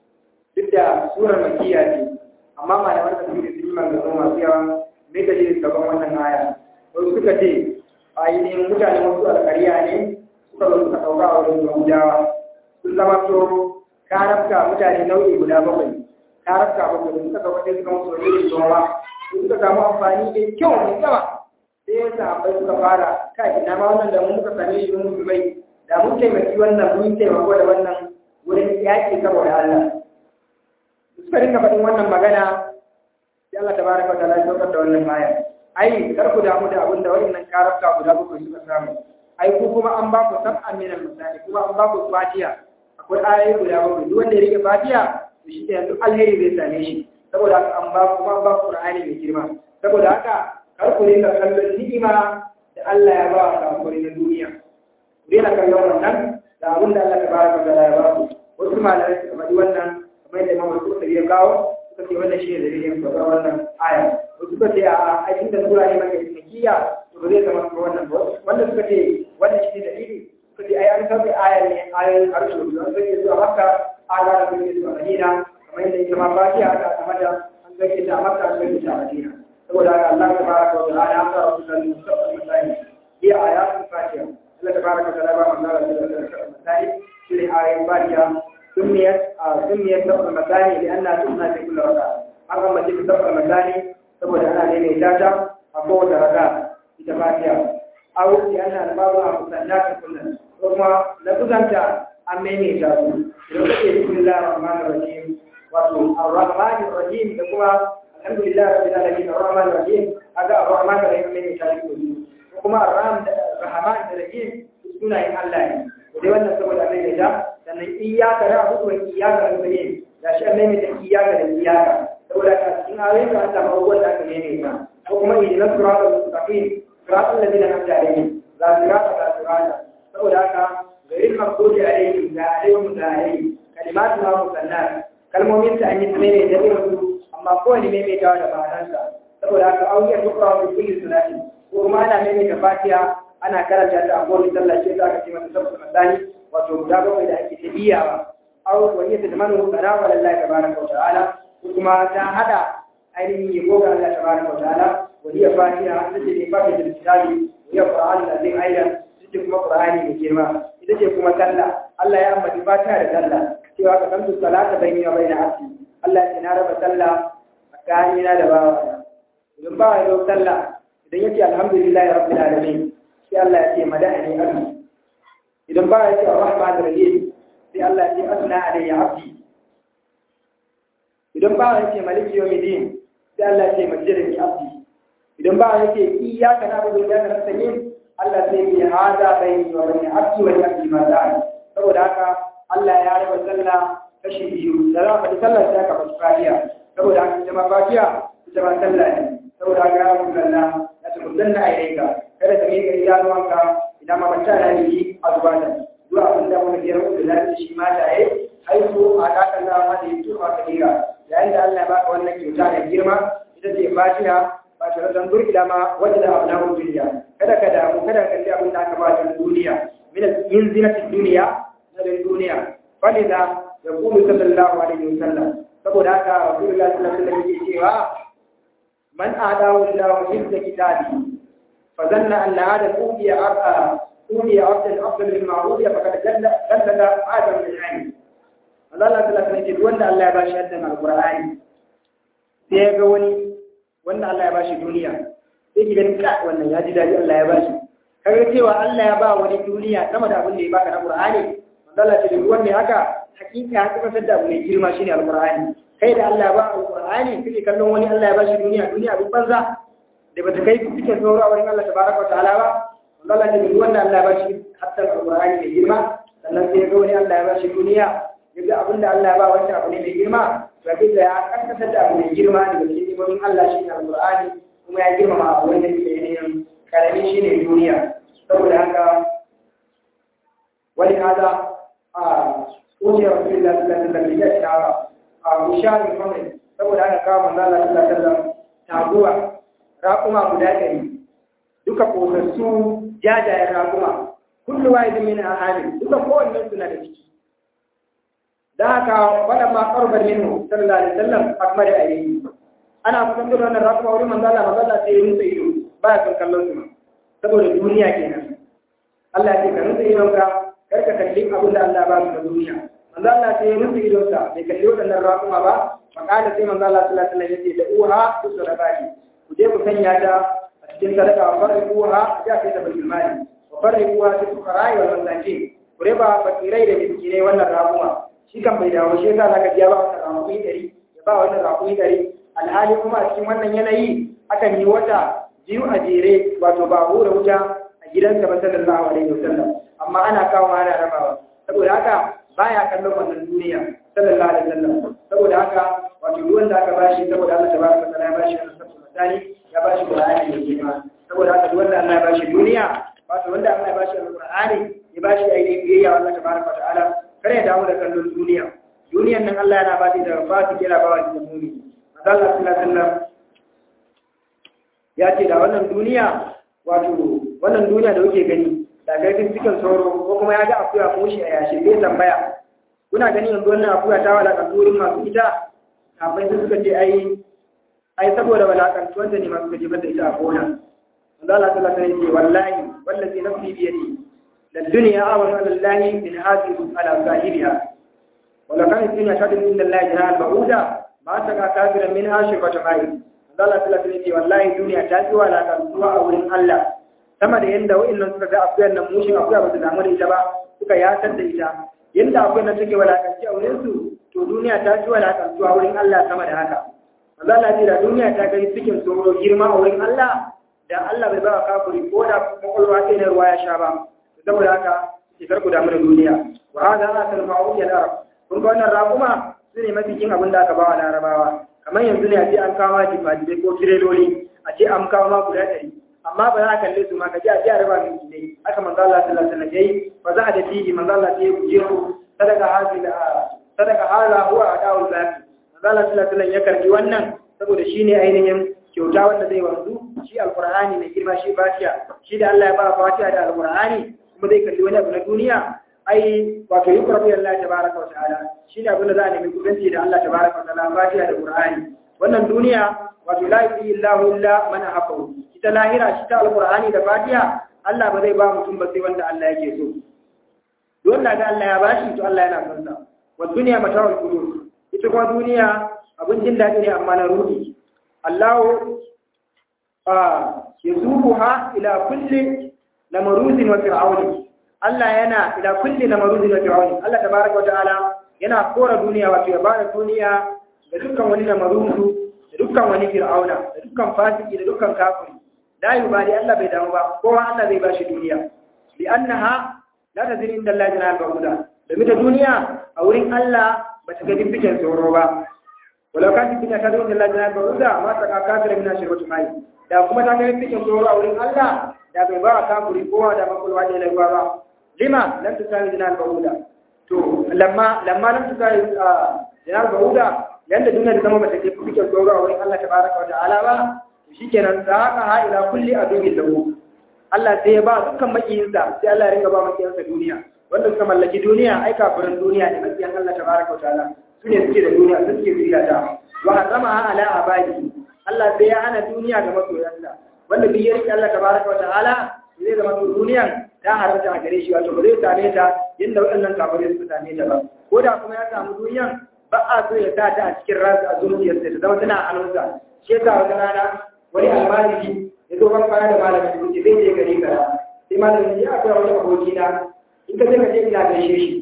duk da surar makiya ce amma malaman da suke sun yi maganganu masu yawa me ka je gaban wannan aya wasu suka ce ainihin mutane wasu alkariya ne suka zo suka ɗauka a wurin yahudawa sun zama to karafka mutane nau'i guda bakwai karafka bakwai da suka ɗauka sai suka musu wani irin zuwa suka samu amfani da kyau mai yawa sai ya sahabbai suka fara ka ina ma wannan da mun muka same shi mun mutu bai da mun taimaki wannan mun taimako da wannan wurin yaƙi saboda Allah suka dinga faɗin wannan magana sai Allah tabaraka wa ta'ala ya saukar da wannan aya ai kar ku damu da abin da wayannan karafka guda bakwai suka samu ai ku kuma an ba ku sab'an min al-misali kuma an ba ku fatiha akwai ayoyi guda bakwai duk wanda ya rike fatiha to shi ke yanzu alheri zai same shi saboda haka an ba kuma an ba ku qur'ani mai girma saboda haka kar ku rinka kallon ni'ima da Allah ya ba ka kuri na duniya ku rinka kallon wannan da abin da Allah tabaraka wa ta'ala ya ba ku wasu malamai suka faɗi wannan kamar yadda Imam Al-Qurtubi ya kawo suka ce wannan shi ne dalilin faɗa wannan aya wasu suka ce a aikin da sura ne maka ismikiya to ba zai zama kuma wannan ba wanda suka ce wannan shi ne dalili suka ce ai an sauke ayar ne ayar harshe da an sauke zuwa makka an gara sauke zuwa madina kamar yadda ita ma fatiha aka aka mata an sauke ta a makka an sauke ta a madina saboda haka Allah ta baraka wa ta'ala ya fara wasu kalli musamman misali iya ayatul fatiha Allah ta baraka wa ta'ala ba manzara da misali shi ne ayar fatiha سميت سميت سبع المثاني لأنها تبنى في كل ركعة أما تلك سبع المثاني saboda ana daidaita ta a kowace raka ita fatiha aw li anna al-babu musannat kullun kuma la kuzanta an maimaita su idan kake bismillahir rahmanir rahim wato ar-rahmanir rahim da kuma alhamdulillah rabbil alamin ar-rahmanir rahim aga ar-rahmanir rahim maimaita su ko kuma ar-rahman rahman da rahim sunayen Allah ne dai wannan saboda maimaita sannan iyaka da abu wa iyaka da ne da shi an nemi da iyaka da iyaka saboda ka cikin ayoyin da Allah ba wanda aka nemi ka ko kuma idan suratul mustaqim suratul ladina an'amta alaihim la sirata la sirata saboda haka gairin maghdubi alaihim da alaihim da alaihim kalimatu ma musannat kalmomin ta an yi ne da irin su amma kowane maimaitawa da ma'anarsa saboda haka auyar tukra wa kulli salati ko kuma ana mai da fatiha ana karanta ta a kowace sallah ce za ka ce mata sabbu masani wato guda bakwai da ake tabiyawa aw wa hiya tadmanu qara wa lillahi tabaraka wa ta'ala ko kuma ta hada ainihin yabo ga Allah tabaraka wa ta'ala wa hiya fatiha ita ce ne fatiha da kitabi wa hiya qur'an da zai aidan ita ce kuma qur'ani mai girma ita ce kuma sallah Allah ya ambaci fatiha da sallah cewa ka kamtu salata bayni wa bayna abdi Allah ya na raba sallah tsakanina da bawa idan ba ya zo sallah idan yace alhamdulillahi rabbil alamin sai Allah ya ce mada'ani abdi idan ba ya ce arrahman rahim sai Allah ya ce asna alayya abdi idan ba ya ce maliki yawmiddin sai Allah ya ce majjadani abdi idan ba ya ce iyyaka na'budu wa iyyaka nasta'in Allah sai ya hada bayni wa bayna abdi wa abdi ma za'a saboda haka Allah ya raba sallah kashi biyu da za ka sallah sai ka fasu fatiha saboda haka ita ma fatiha ita ma sallah ne saboda haka ya rabu lalla ya ta mudanna a yayin kada ka miƙa idanuwanka idan ma banta na yi a zuwa da zuwa abin da wani biyar da za shi ma ta yi haihu a kakan da ma da yi tuwa ka dira yayin da Allah ya baka wannan kyauta da girma ita ce fatiha ba ta razan burkila ma wanda da abu na duniya kada ka damu kada ka kalli abin da aka ba ta duniya min yin zinatin duniya na duniya falida ya kuma sallallahu alaihi wasallam saboda haka rasulullahi sallallahu alaihi wasallam yake cewa man adawu lahu hizza kitabi فظن أن هذا أوتي أوتي عبدا أفضل مما أوتي فقد جلد آدم من عين Allah Allah ta lafiya ce wanda Allah ya bashi haddan alqur'ani sai ya ga wani wanda Allah ya bashi duniya sai ki ganin ka wannan ya ji dadi Allah ya bashi kaga cewa Allah ya ba wani duniya sama da abin da ya baka na Qur'ani Allah ce duk wanda haka hakika ya kuma sadda abu mai girma shine alqur'ani kai da Allah ya ba alqur'ani kike kallon wani Allah ya bashi duniya duniya abin banza da bata kai cikin sauro a wurin Allah tabaraka wa ta'ala ba Allah ce duk wanda Allah ya bashi hatta alqur'ani mai girma sannan sai ga wani Allah ya bashi duniya yaga abin da Allah ya ba wancan abu ne mai girma to kai da ya karkatar da abu mai girma daga cikin imomin Allah shine alqur'ani kuma ya girmama abu wanda ke yin karami shine duniya saboda haka wani hada a wuce rasulullah sallallahu alaihi wasallam ya shara a mushari kamar saboda haka kawo manzo Allah sallallahu alaihi wasallam taguwa raƙuma guda ɗari duka ƙosassu jajayen raƙuma kullu wahidin min ahalin duka kowannen suna da ciki da haka waɗanda ma ƙarfar minhu sallallahu alaihi wasallam akmar da ayi ana kusan da wannan raƙuma wurin manzo Allah manzo Allah sai ya nutsa ido baya son kallon su saboda duniya kenan Allah ya ce ka nutsa idon ka kar ka kalli abin da Allah ba su da duniya manzo Allah sai ya nutsa idon sa bai kalli waɗannan raƙuma ba fakala sai manzo Allah sallallahu alaihi wasallam ya ce da uha usurabati ku je ku sanya ta a cikin sadaka wa farriquha ja kai ta bil mali wa farriquha fi fuqara'i wal masakin ku raba fakirai da miskinai wannan raƙuma shi kan bai dawo shi yasa zaka biya ba wannan raƙumi ɗari ya ba wannan raƙumi ɗari alhali kuma a cikin wannan yanayi akan yi wata biyu a jere wato ba hura wuta a gidansa ba sallallahu alaihi wasallam amma ana kawo ana rabawa saboda haka baya kallon wannan duniya sallallahu alaihi wasallam saboda haka wato duk wanda aka bashi saboda Allah tabaraka wa ta'ala ya bashi wannan sabon misali ya bashi Qur'ani da girma saboda haka duk wanda Allah ya bashi duniya wato wanda Allah ya bashi Qur'ani ya bashi ainihin biyayya Allah tabaraka wa ta'ala kare ya damu da kallon duniya duniyan nan Allah yana ba da fati kira ba wa da muni Allah sallallahu alaihi wasallam ya ce da wannan duniya wato wannan duniya da kuke gani da garkin cikin sauro ko kuma ya ga akuya mushi a yashi zai tambaya kuna gani yanzu wannan akuya ta walakanta wurin masu ita kafin su suka ce ai ai saboda walakantuwar da ne masu gaji da ita a gona manzo Allah sallallahu alaihi wasallam wallahi wallazi nafsi bi yadi lad dunya awanu ala allahi min hadhihi ala sahibiha wala kan dunya shadin inda allahi jahal bauda ma ta ka kafira min ashifata mai manzo Allah sallallahu alaihi wasallam wallahi duniya ta fi walakantuwa a wurin Allah sama da yanda wa'annan suka ga akuyar nan mushin akuya ba su damu da ita ba suka yatar da ita yanda akuyar nan take walakanci a wurin su to duniya ta fi walakantuwa wurin Allah sama da haka manzo Allah ce da duniya ta kai cikin tsoro girma a wurin Allah da Allah bai ba kafiri ko da kokolwa sai na ruwa ya sha ba saboda haka ki karku damu da duniya wa hada asal ma'ud al arab kun ga wannan raquma sune mafi kin abin da aka ba wa larabawa kamar yanzu ne a ce an kawo jifa ko tireloli a ce an kawo ma guda ɗari amma ba za a kalle su ma ka ji a ji a raba min ne aka manzo Allah sallallahu alaihi wasallam yayi fa za a da fihi manzo Allah sai ya guje ku sadaka hazila sadaka hala huwa adawul zaki manzo Allah sallallahu alaihi wasallam ya karbi wannan saboda shine ainihin kyauta wanda zai wanzu shi alqur'ani mai girma shi fatiha shi da Allah ya ba fatiha da alqur'ani kuma zai kalli wani abu na duniya ai wato yi qurbi Allah tabaraka wa ta'ala shi ne abin da za a nemi kudanci da Allah tabaraka wa ta'ala fatiha da qur'ani wannan duniya wato la yuti illahu illa man hafahu ita lahira shi ta alqur'ani da fatiha Allah ba zai ba mutum ba sai wanda Allah yake so don da ga Allah ya bashi to Allah yana son sa wa duniya mata'ul qulub ita kuma duniya abin jin daɗi ne amma na ruhi Allahu yazubuha ila kulli namaruzin wa fir'auni Allah yana ila kulli namaruzin wa fir'auni Allah tabaraka wa ta'ala yana kora duniya wato ya bada duniya da dukkan wani namaruzu da dukkan wani fir'auna da dukkan fasiki da dukkan kafiri la yubali Allah bai damu ba kowa Allah zai bashi duniya li annaha la tazir inda Allah jana ba'uda domin ta duniya a wurin Allah ba ta ga dimbikin tsoro ba walau kan dimbikin ta zuwa Allah jana ba'uda ma ta kafira min shirwatu mai da kuma ta ga dimbikin tsoro a wurin Allah da bai ba kafiri kowa da makulwa ne lai ba lima lam tusawi jana ba'uda to lamma lamma lam tusawi jana ba'uda yanda duniya da zama ba ta ga dimbikin tsoro a wurin Allah tabaraka wa ta'ala ba shikenan da haka ha ila kulli aduwwin lahu Allah sai ya ba dukkan makiyinsa sai Allah ya ringa ba makiyinsa duniya wanda suka mallaki duniya ai kafirin duniya ne makiyan Allah tabaraka wataala su ne suke da duniya su suke zuriya ta wa harrama ala abadi Allah sai ya hana duniya ga masoyansa wanda bi ya rike Allah tabaraka wataala zai zama to duniyan ta haramta a gare shi wato ba zai same ta yadda waɗannan kafirai suka same ta ba ko da kuma ya samu duniyan ba a so ya sa ta a cikin ransa a zuciyarsa ta zama tana hannunsa shi yasa wata rana wani almajiri ya zo ban kwana da malamin kuke zai je gari kara sai malamin ya akwai wani aboki na in ka je ka je ina gaishe shi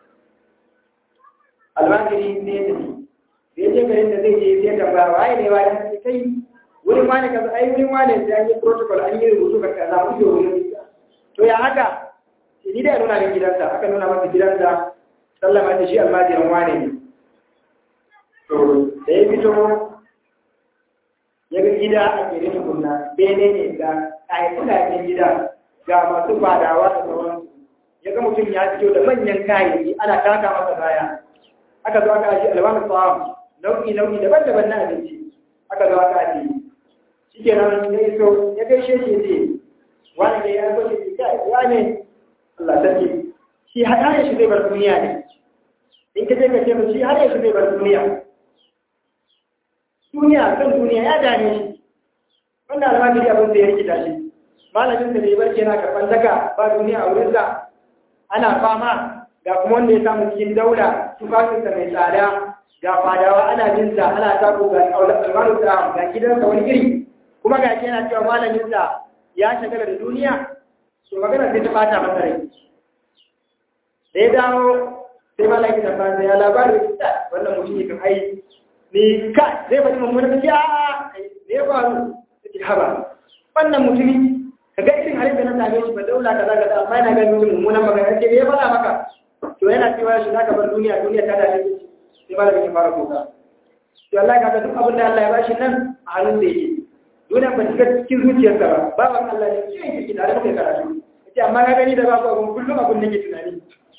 almajiri ne ya tafi da ya je garin da zai je sai tambaya waye ne waye ne kai wurin wani kaza ai wurin wani sai an yi protocol an yi rubutu ka kaza mu je wurin to ya haka ni da nuna min gidansa aka nuna masa gidansa sallama da shi almajirin wane ne to da ya fito ya ga gida a kere tukunna bene ne ga kayan gida ga masu fadawa da sauran ya ga mutum ya fito da manyan kayayyaki ana taka masa baya aka zo aka aji alwani tsawon nau'i nau'i daban-daban na abinci aka zo aka aji shi ke nan ya iso ya gaishe shi ce wani ne ya zo shi kai wani Allah sarki shi har ya shi zai bar duniya ne in ka je ka ce shi har ya shi zai bar duniya duniya kan duniya ya dame shi wannan almajiri abin da ya rikita shi malamin da bai barke yana karɓar daga ba duniya a wurinsa ana fama ga kuma wanda ya samu cikin daula tufafinsa mai tsada ga fadawa ana jinsa ana tako ga almaru da ga gidansa wani iri kuma ga shi yana cewa malaminsa ya shagala da duniya so magana sai ta bata masa rai da ya dawo sai malamin da fasa ya labarin wannan mutum ne kan ai ni ka zai faɗi mummunan ya ne ya faru take haba wannan mutumi ka ga irin halin da na same shi ba daula kaza kaza amma yana ga mutum mummunan magana ce me ya faɗa maka to yana cewa shi zaka bar duniya duniya ta dace sai malamin ya fara kuka to Allah ka ga duk abin da Allah ya bashi nan a hannun da yake duniya ba shiga cikin zuciyarsa ba bawan Allah ne shi yake tare da kai karatu yace amma ka gani da babu abun kullum abun nake tunani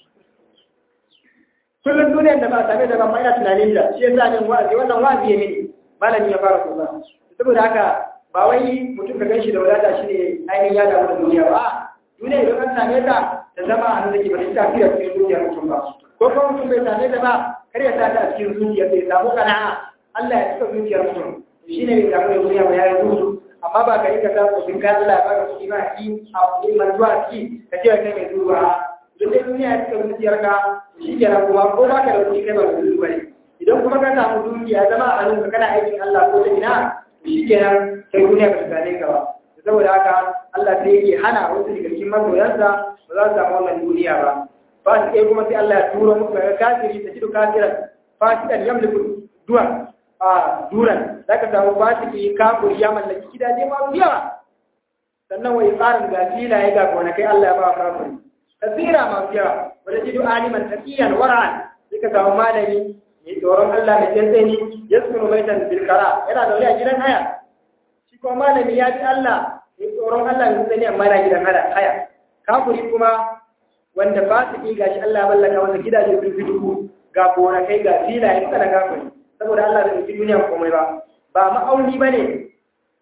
kullum duniyar da ba a same da ba ina tunanin da shi yasa min wa'azi wannan wa'azi ya mini malami ya fara kusa saboda haka ba wai mutum ka ganshi da wadata shi ne ainihin ya damu da duniya ba duniya idan an same ta ta zama a hannun da ke ba ta tafiya cikin zuciyar mutum ba ko kuma mutum bai same ta ba kar ya sa ta a cikin zuciyar bai samu kana'a Allah ya cika zuciyar mutum shi ne bai samu da duniya ba ya yi zuzu amma ba ka yi ka sa kuɗin ka Allah ya baka kuɗi ma a ci a kuɗi mantuwa a ci ka ce kai mai zuwa duk dai duniya ya cika zuciyarka shi kenan kuma ko ba ka da kuɗi kai ba ka zuwa ne idan kuma ka samu dukiya zama a hannunka kana aikin Allah ko da ina shi kenan sai duniya ka tsane ka ba saboda haka Allah sai yake hana wasu daga cikin masoyansa ba za su samu wannan duniya ba ba su ɗaya kuma sai Allah ya turo musu daga kafiri ta jidu kafiran fasikan yamliku duwan a duran za ka samu fasiki kafiri ya mallaki gidaje masu yawa sannan wai tsarin ga filaye ga gonakai Allah ya ba wa kafiri kasira masu yawa wanda jidu aliman taqiyan wara'an sai ka samu malami mai tsoron Allah mai tsantsani ya sunu baitan bilkara yana zaune a gidan haya shi kuma malami ya fi Allah mai tsoron Allah mai tsantsani amma yana gidan haya kafuri kuma wanda ba su ƙi gashi Allah mallaka wanda gidaje sun fi dubu ga gonakai ga filaye suka na kafuri saboda Allah bai fi duniya komai ba ba ma'auni ba ne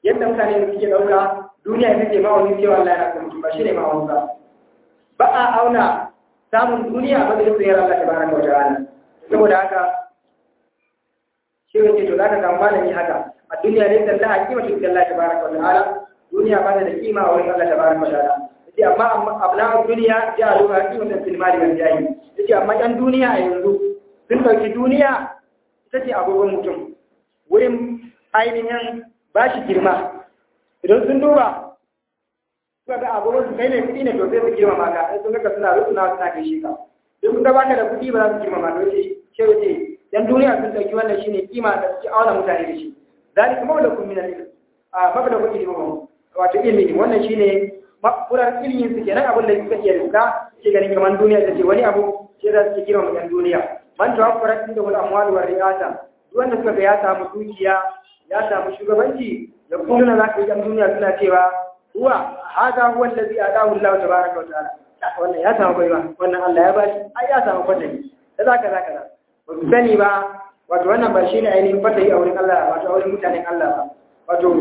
yadda mutane suke ɗauka duniya ita ce ma'aunin cewa Allah yana kan mutum ba shi ne ma'aunin ba ba a auna samun duniya ba zai tsayar Allah ta baraka wa ta'ala saboda haka shi ne to zaka samu malami haka a duniya ne da Allah kima shi Allah ta baraka wa ta'ala duniya ba ta da kima a wurin Allah ta baraka wa ta'ala yace amma abna duniya ya aluha qimatan fil mali wal jahi yace amma ɗan duniya a yanzu sun dauki duniya ita ce agogon mutum wurin ainihin ba shi girma idan sun duba suka ga agogon su kai ne kuɗi ne to sai su girma maka in sun ga suna rusuna suna kai shi ka duk sun ga baka da kuɗi ba za su girma maka yace ce yace dan duniya sun dauki wannan shine kima da suke auna mutane da shi zalika mablakum min al-ilm a mablakum ilmi wato ilmi wannan shine makurar ilimin su kenan abin da suka iya rinka ke ganin kamar duniya ta ce wani abu ce za su ke girma mutan duniya man tawaffara inda wal amwal wa riyasa duk wanda suka ga ya samu dukiya ya samu shugabanci da kulluna za ka yi ɗan duniya suna cewa huwa hada huwa allazi adahu Allah tabaraka wa ta'ala wannan ya samu baiwa wannan Allah ya bashi ai ya samu fatahi da zaka zaka da ba su sani ba wato wannan ba shine ainihin fatahi a wurin Allah wato a wurin mutanen Allah ba wato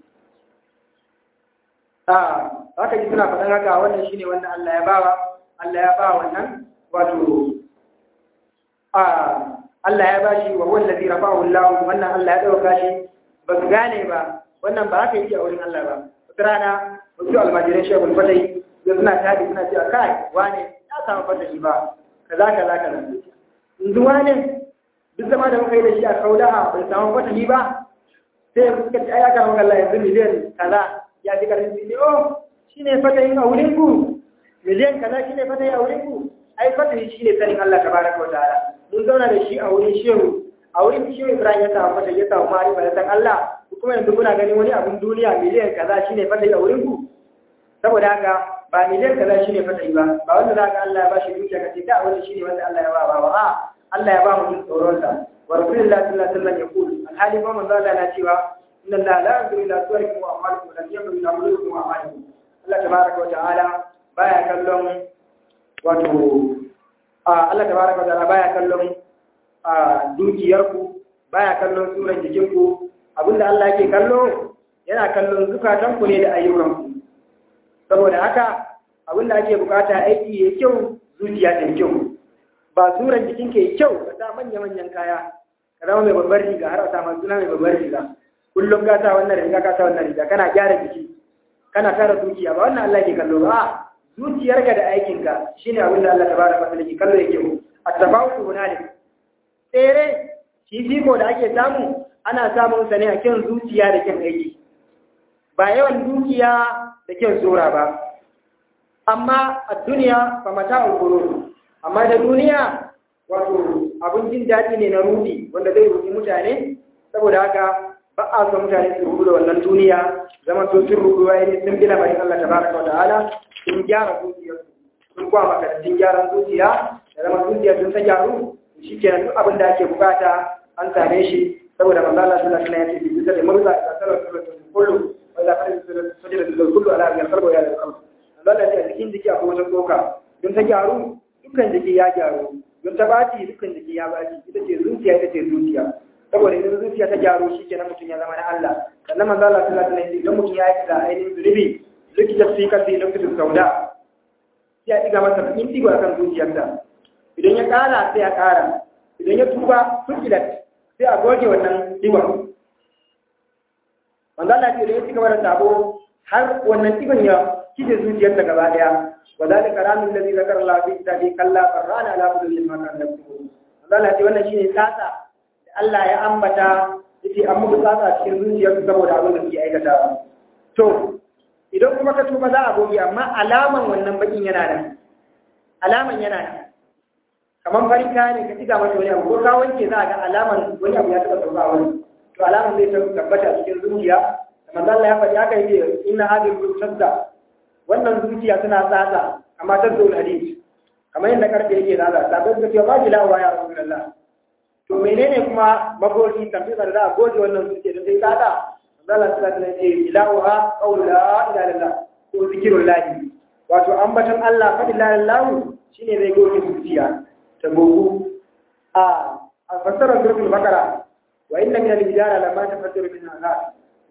a haka ji suna faɗan haka wannan shine wannan Allah ya bawa Allah ya ba wannan wato a Allah ya bashi wa huwa allazi rafa'ahu Allah wannan Allah ya dauka shi ba su gane ba wannan ba haka yake a wurin Allah ba wata rana wasu almajiran shekul fatai da suna tabi suna cewa kai wane ya samu fatai ba kaza kaza kaza yanzu wane duk zama da muka yi da shi a kauda bai samu fatai ba sai suka ce ya kama Allah yanzu miliyan kaza ya fi karfin su ne oh shi ne fatai a wurin ku miliyan kaza shi ne fatai a wurin ku ai fatai shi ne sanin Allah tabaraka wa ta'ala mun zauna da shi a wurin shehu a wurin shehu Ibrahim ya samu fatai ya samu ma'arifa ya san Allah kuma yanzu kuna ganin wani abun duniya miliyan kaza shine fatai a wurin ku saboda haka ba miliyan kaza shine fatai ba ba wanda za ka Allah ya bashi dukiya kace da wani shine wanda Allah ya ba ba ba Allah ya ba mu jin tsoron sa wa rasulullahi sallallahu alaihi wasallam ya kulu alhali ma manzo Allah na cewa inna Allah la yanzuru ila suwarikum wa amwalikum wa yanzuru ila mulkikum wa amalikum Allah tabaraka wa ta'ala baya kallon wato Allah tabaraka wa ta'ala baya kallon dukiyarku baya kallon suran jikinku abinda Allah yake kallo yana kallon zukatanku ne da ayyukanku saboda haka abinda ake bukata aiki ya kyau zuciya ta kyau ba suran jikin ke kyau ka sa manya-manyan kaya ka zama mai babbar riga har a samu suna mai babbar riga kullum ka sa wannan riga ka sa wannan riga kana gyara jiki kana tara zuciya ba wannan Allah ke kallo ba zuciyarka da aikinka shine abinda Allah tabaraka wa ta'ala ke kallo yake at-tafawutu hunalik tsere fifiko da ake samu ana samun sa ne a kyan zuciya da kyan aiki ba yawan dukiya da kyan tsora ba amma a duniya ba mata ulguru amma da duniya wato abin jin daɗi ne na rudi wanda zai rudi mutane saboda haka ba a son mutane su rudu da wannan duniya zama to sun rudu wa ne sun bi lamarin Allah tabaraka wa ta'ala sun gyara zuciyarsu sun kwa makarantun gyaran zuciya da zama zuciya sun ta gyaru shi kenan duk abin da ake bukata an same shi saboda manzo Allah sallallahu alaihi wasallam ya ce bi da murza da sallallahu kullu wa la fara sujud da kullu ala al qalbi ya al qalbi Allah ya ce cikin jiki akwai wata tsoka don ta gyaru dukkan jiki ya gyaru don ta baci dukkan jiki ya baci ita ce zuciya ita ce zuciya saboda idan zuciya ta gyaru shi kenan mutum ya zama na Allah sannan manzo Allah sallallahu alaihi wasallam idan mutum ya yi da ainihin zulubi likita fi kasi lokacin sauda ya diga masa in digo akan zuciyarsa idan ya kara sai ya kara idan ya tuba fukilat sai a goge wannan digon wanda Allah ce da ya ci gaba da sabo har wannan digon ya kije zuciyarsa gaba daya wa zalika ramin ladhi zakara Allah fi kitabi kalla farrana ala kulli ma kan nafsu wanda Allah ce wannan shine tsatsa da Allah ya ambata yace an muku tsatsa cikin zuciyarsu saboda abin da suke aikatawa to idan kuma ka tuba za a goge amma alaman wannan bakin yana nan alaman yana nan kamar farin kaya ne ka tiga mata wani abu ko ka wanke za a ga alaman wani abu ya taɓa sauka a wani to alaman zai tabbata a cikin zuciya da manzo Allah ya faɗi haka yake inna hadhihi al-sadda wannan zuciya tana tsatsa amma ta zuwa hadisi kamar yadda karfe yake tsatsa sabai suka ce ba ji lawa ya rasulullah to menene kuma magoji tambayar da za a goge wannan zuciya da sai tsatsa manzo Allah sallallahu alaihi wasallam ya ce ilaha qawlu la ilaha illallah ko zikrullah wato ambaton Allah fa la ilaha shine zai goge zuciya ta gogu a fasarar surfin bakara wa inna min al-hijara lamma tafaddaru min al-nar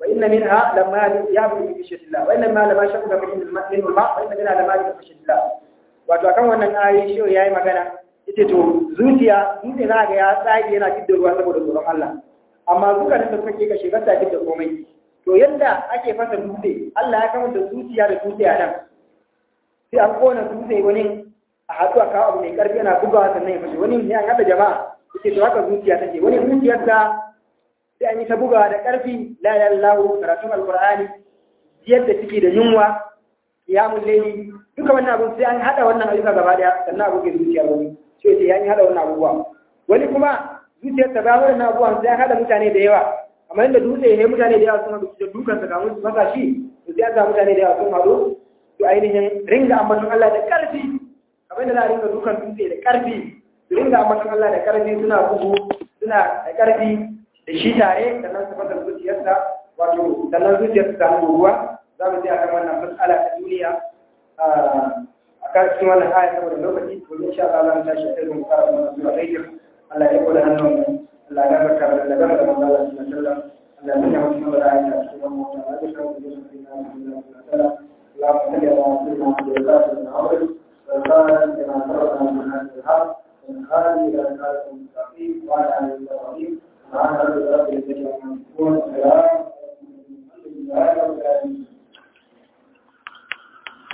wa inna minha lamma yabdu fi khashyatillah wa inna minha lamma shaqqa fi minhu al-ma wa inna minha lamma yabdu fi khashyatillah wato akan wannan ayoyi shi yayi magana yace to zuciya dutse na ga ya tsage yana fidda ruwa saboda tsoron Allah amma zuka da kake kashe ba ta fidda komai to yadda ake fasa dutse Allah ya kama da zuciya da dutse a nan sai an kona dutse wani a haɗu a kawo abu mai ƙarfi yana bugawa sannan ya fashe wani ne an haɗa jama'a yake to haka zuciya take wani zuciyarsa sai an yi ta bugawa da ƙarfi la ilaha illallah karatun alqur'ani yadda take da yunwa qiyamul layli duka wannan abu sai an haɗa wannan ayyuka gaba daya sannan abu ke zuciya wani sai sai an haɗa wannan abubuwa wani kuma zuciyarsa ba wannan abubuwan sai an haɗa mutane da yawa kamar yadda dutse ne mutane da yawa sun haɗu da dukan sa kamun su masa shi to sai an mutane da yawa sun haɗu to ainihin ringa ambaton Allah da ƙarfi kamar yadda za a ringa dukan dutse da ƙarfi su ringa ambaton Allah da ƙarfi suna bugu suna da ƙarfi da shi tare sannan su fasa zuciyarsa wato sannan zuciyarsa ta samu ruwa za mu je a kan wannan matsala ta duniya a kan cikin wannan aya saboda lokaci to insha Allah za mu tashi a kai mu fara wannan sura ɗaya Allah ya kula hannun mu Allah ya barka da da gaba da manzo Allah sallallahu alaihi wasallam Allah ya mutu mu da ayata cikin mu Allah ya kawo da su cikin Allah sallallahu اللهم صل على سيدنا محمد وعلى اله وصحبه كما تركنا من هذا الحق من هذه الى الصراط المستقيم وعلى اله وصحبه وعلى اله وصحبه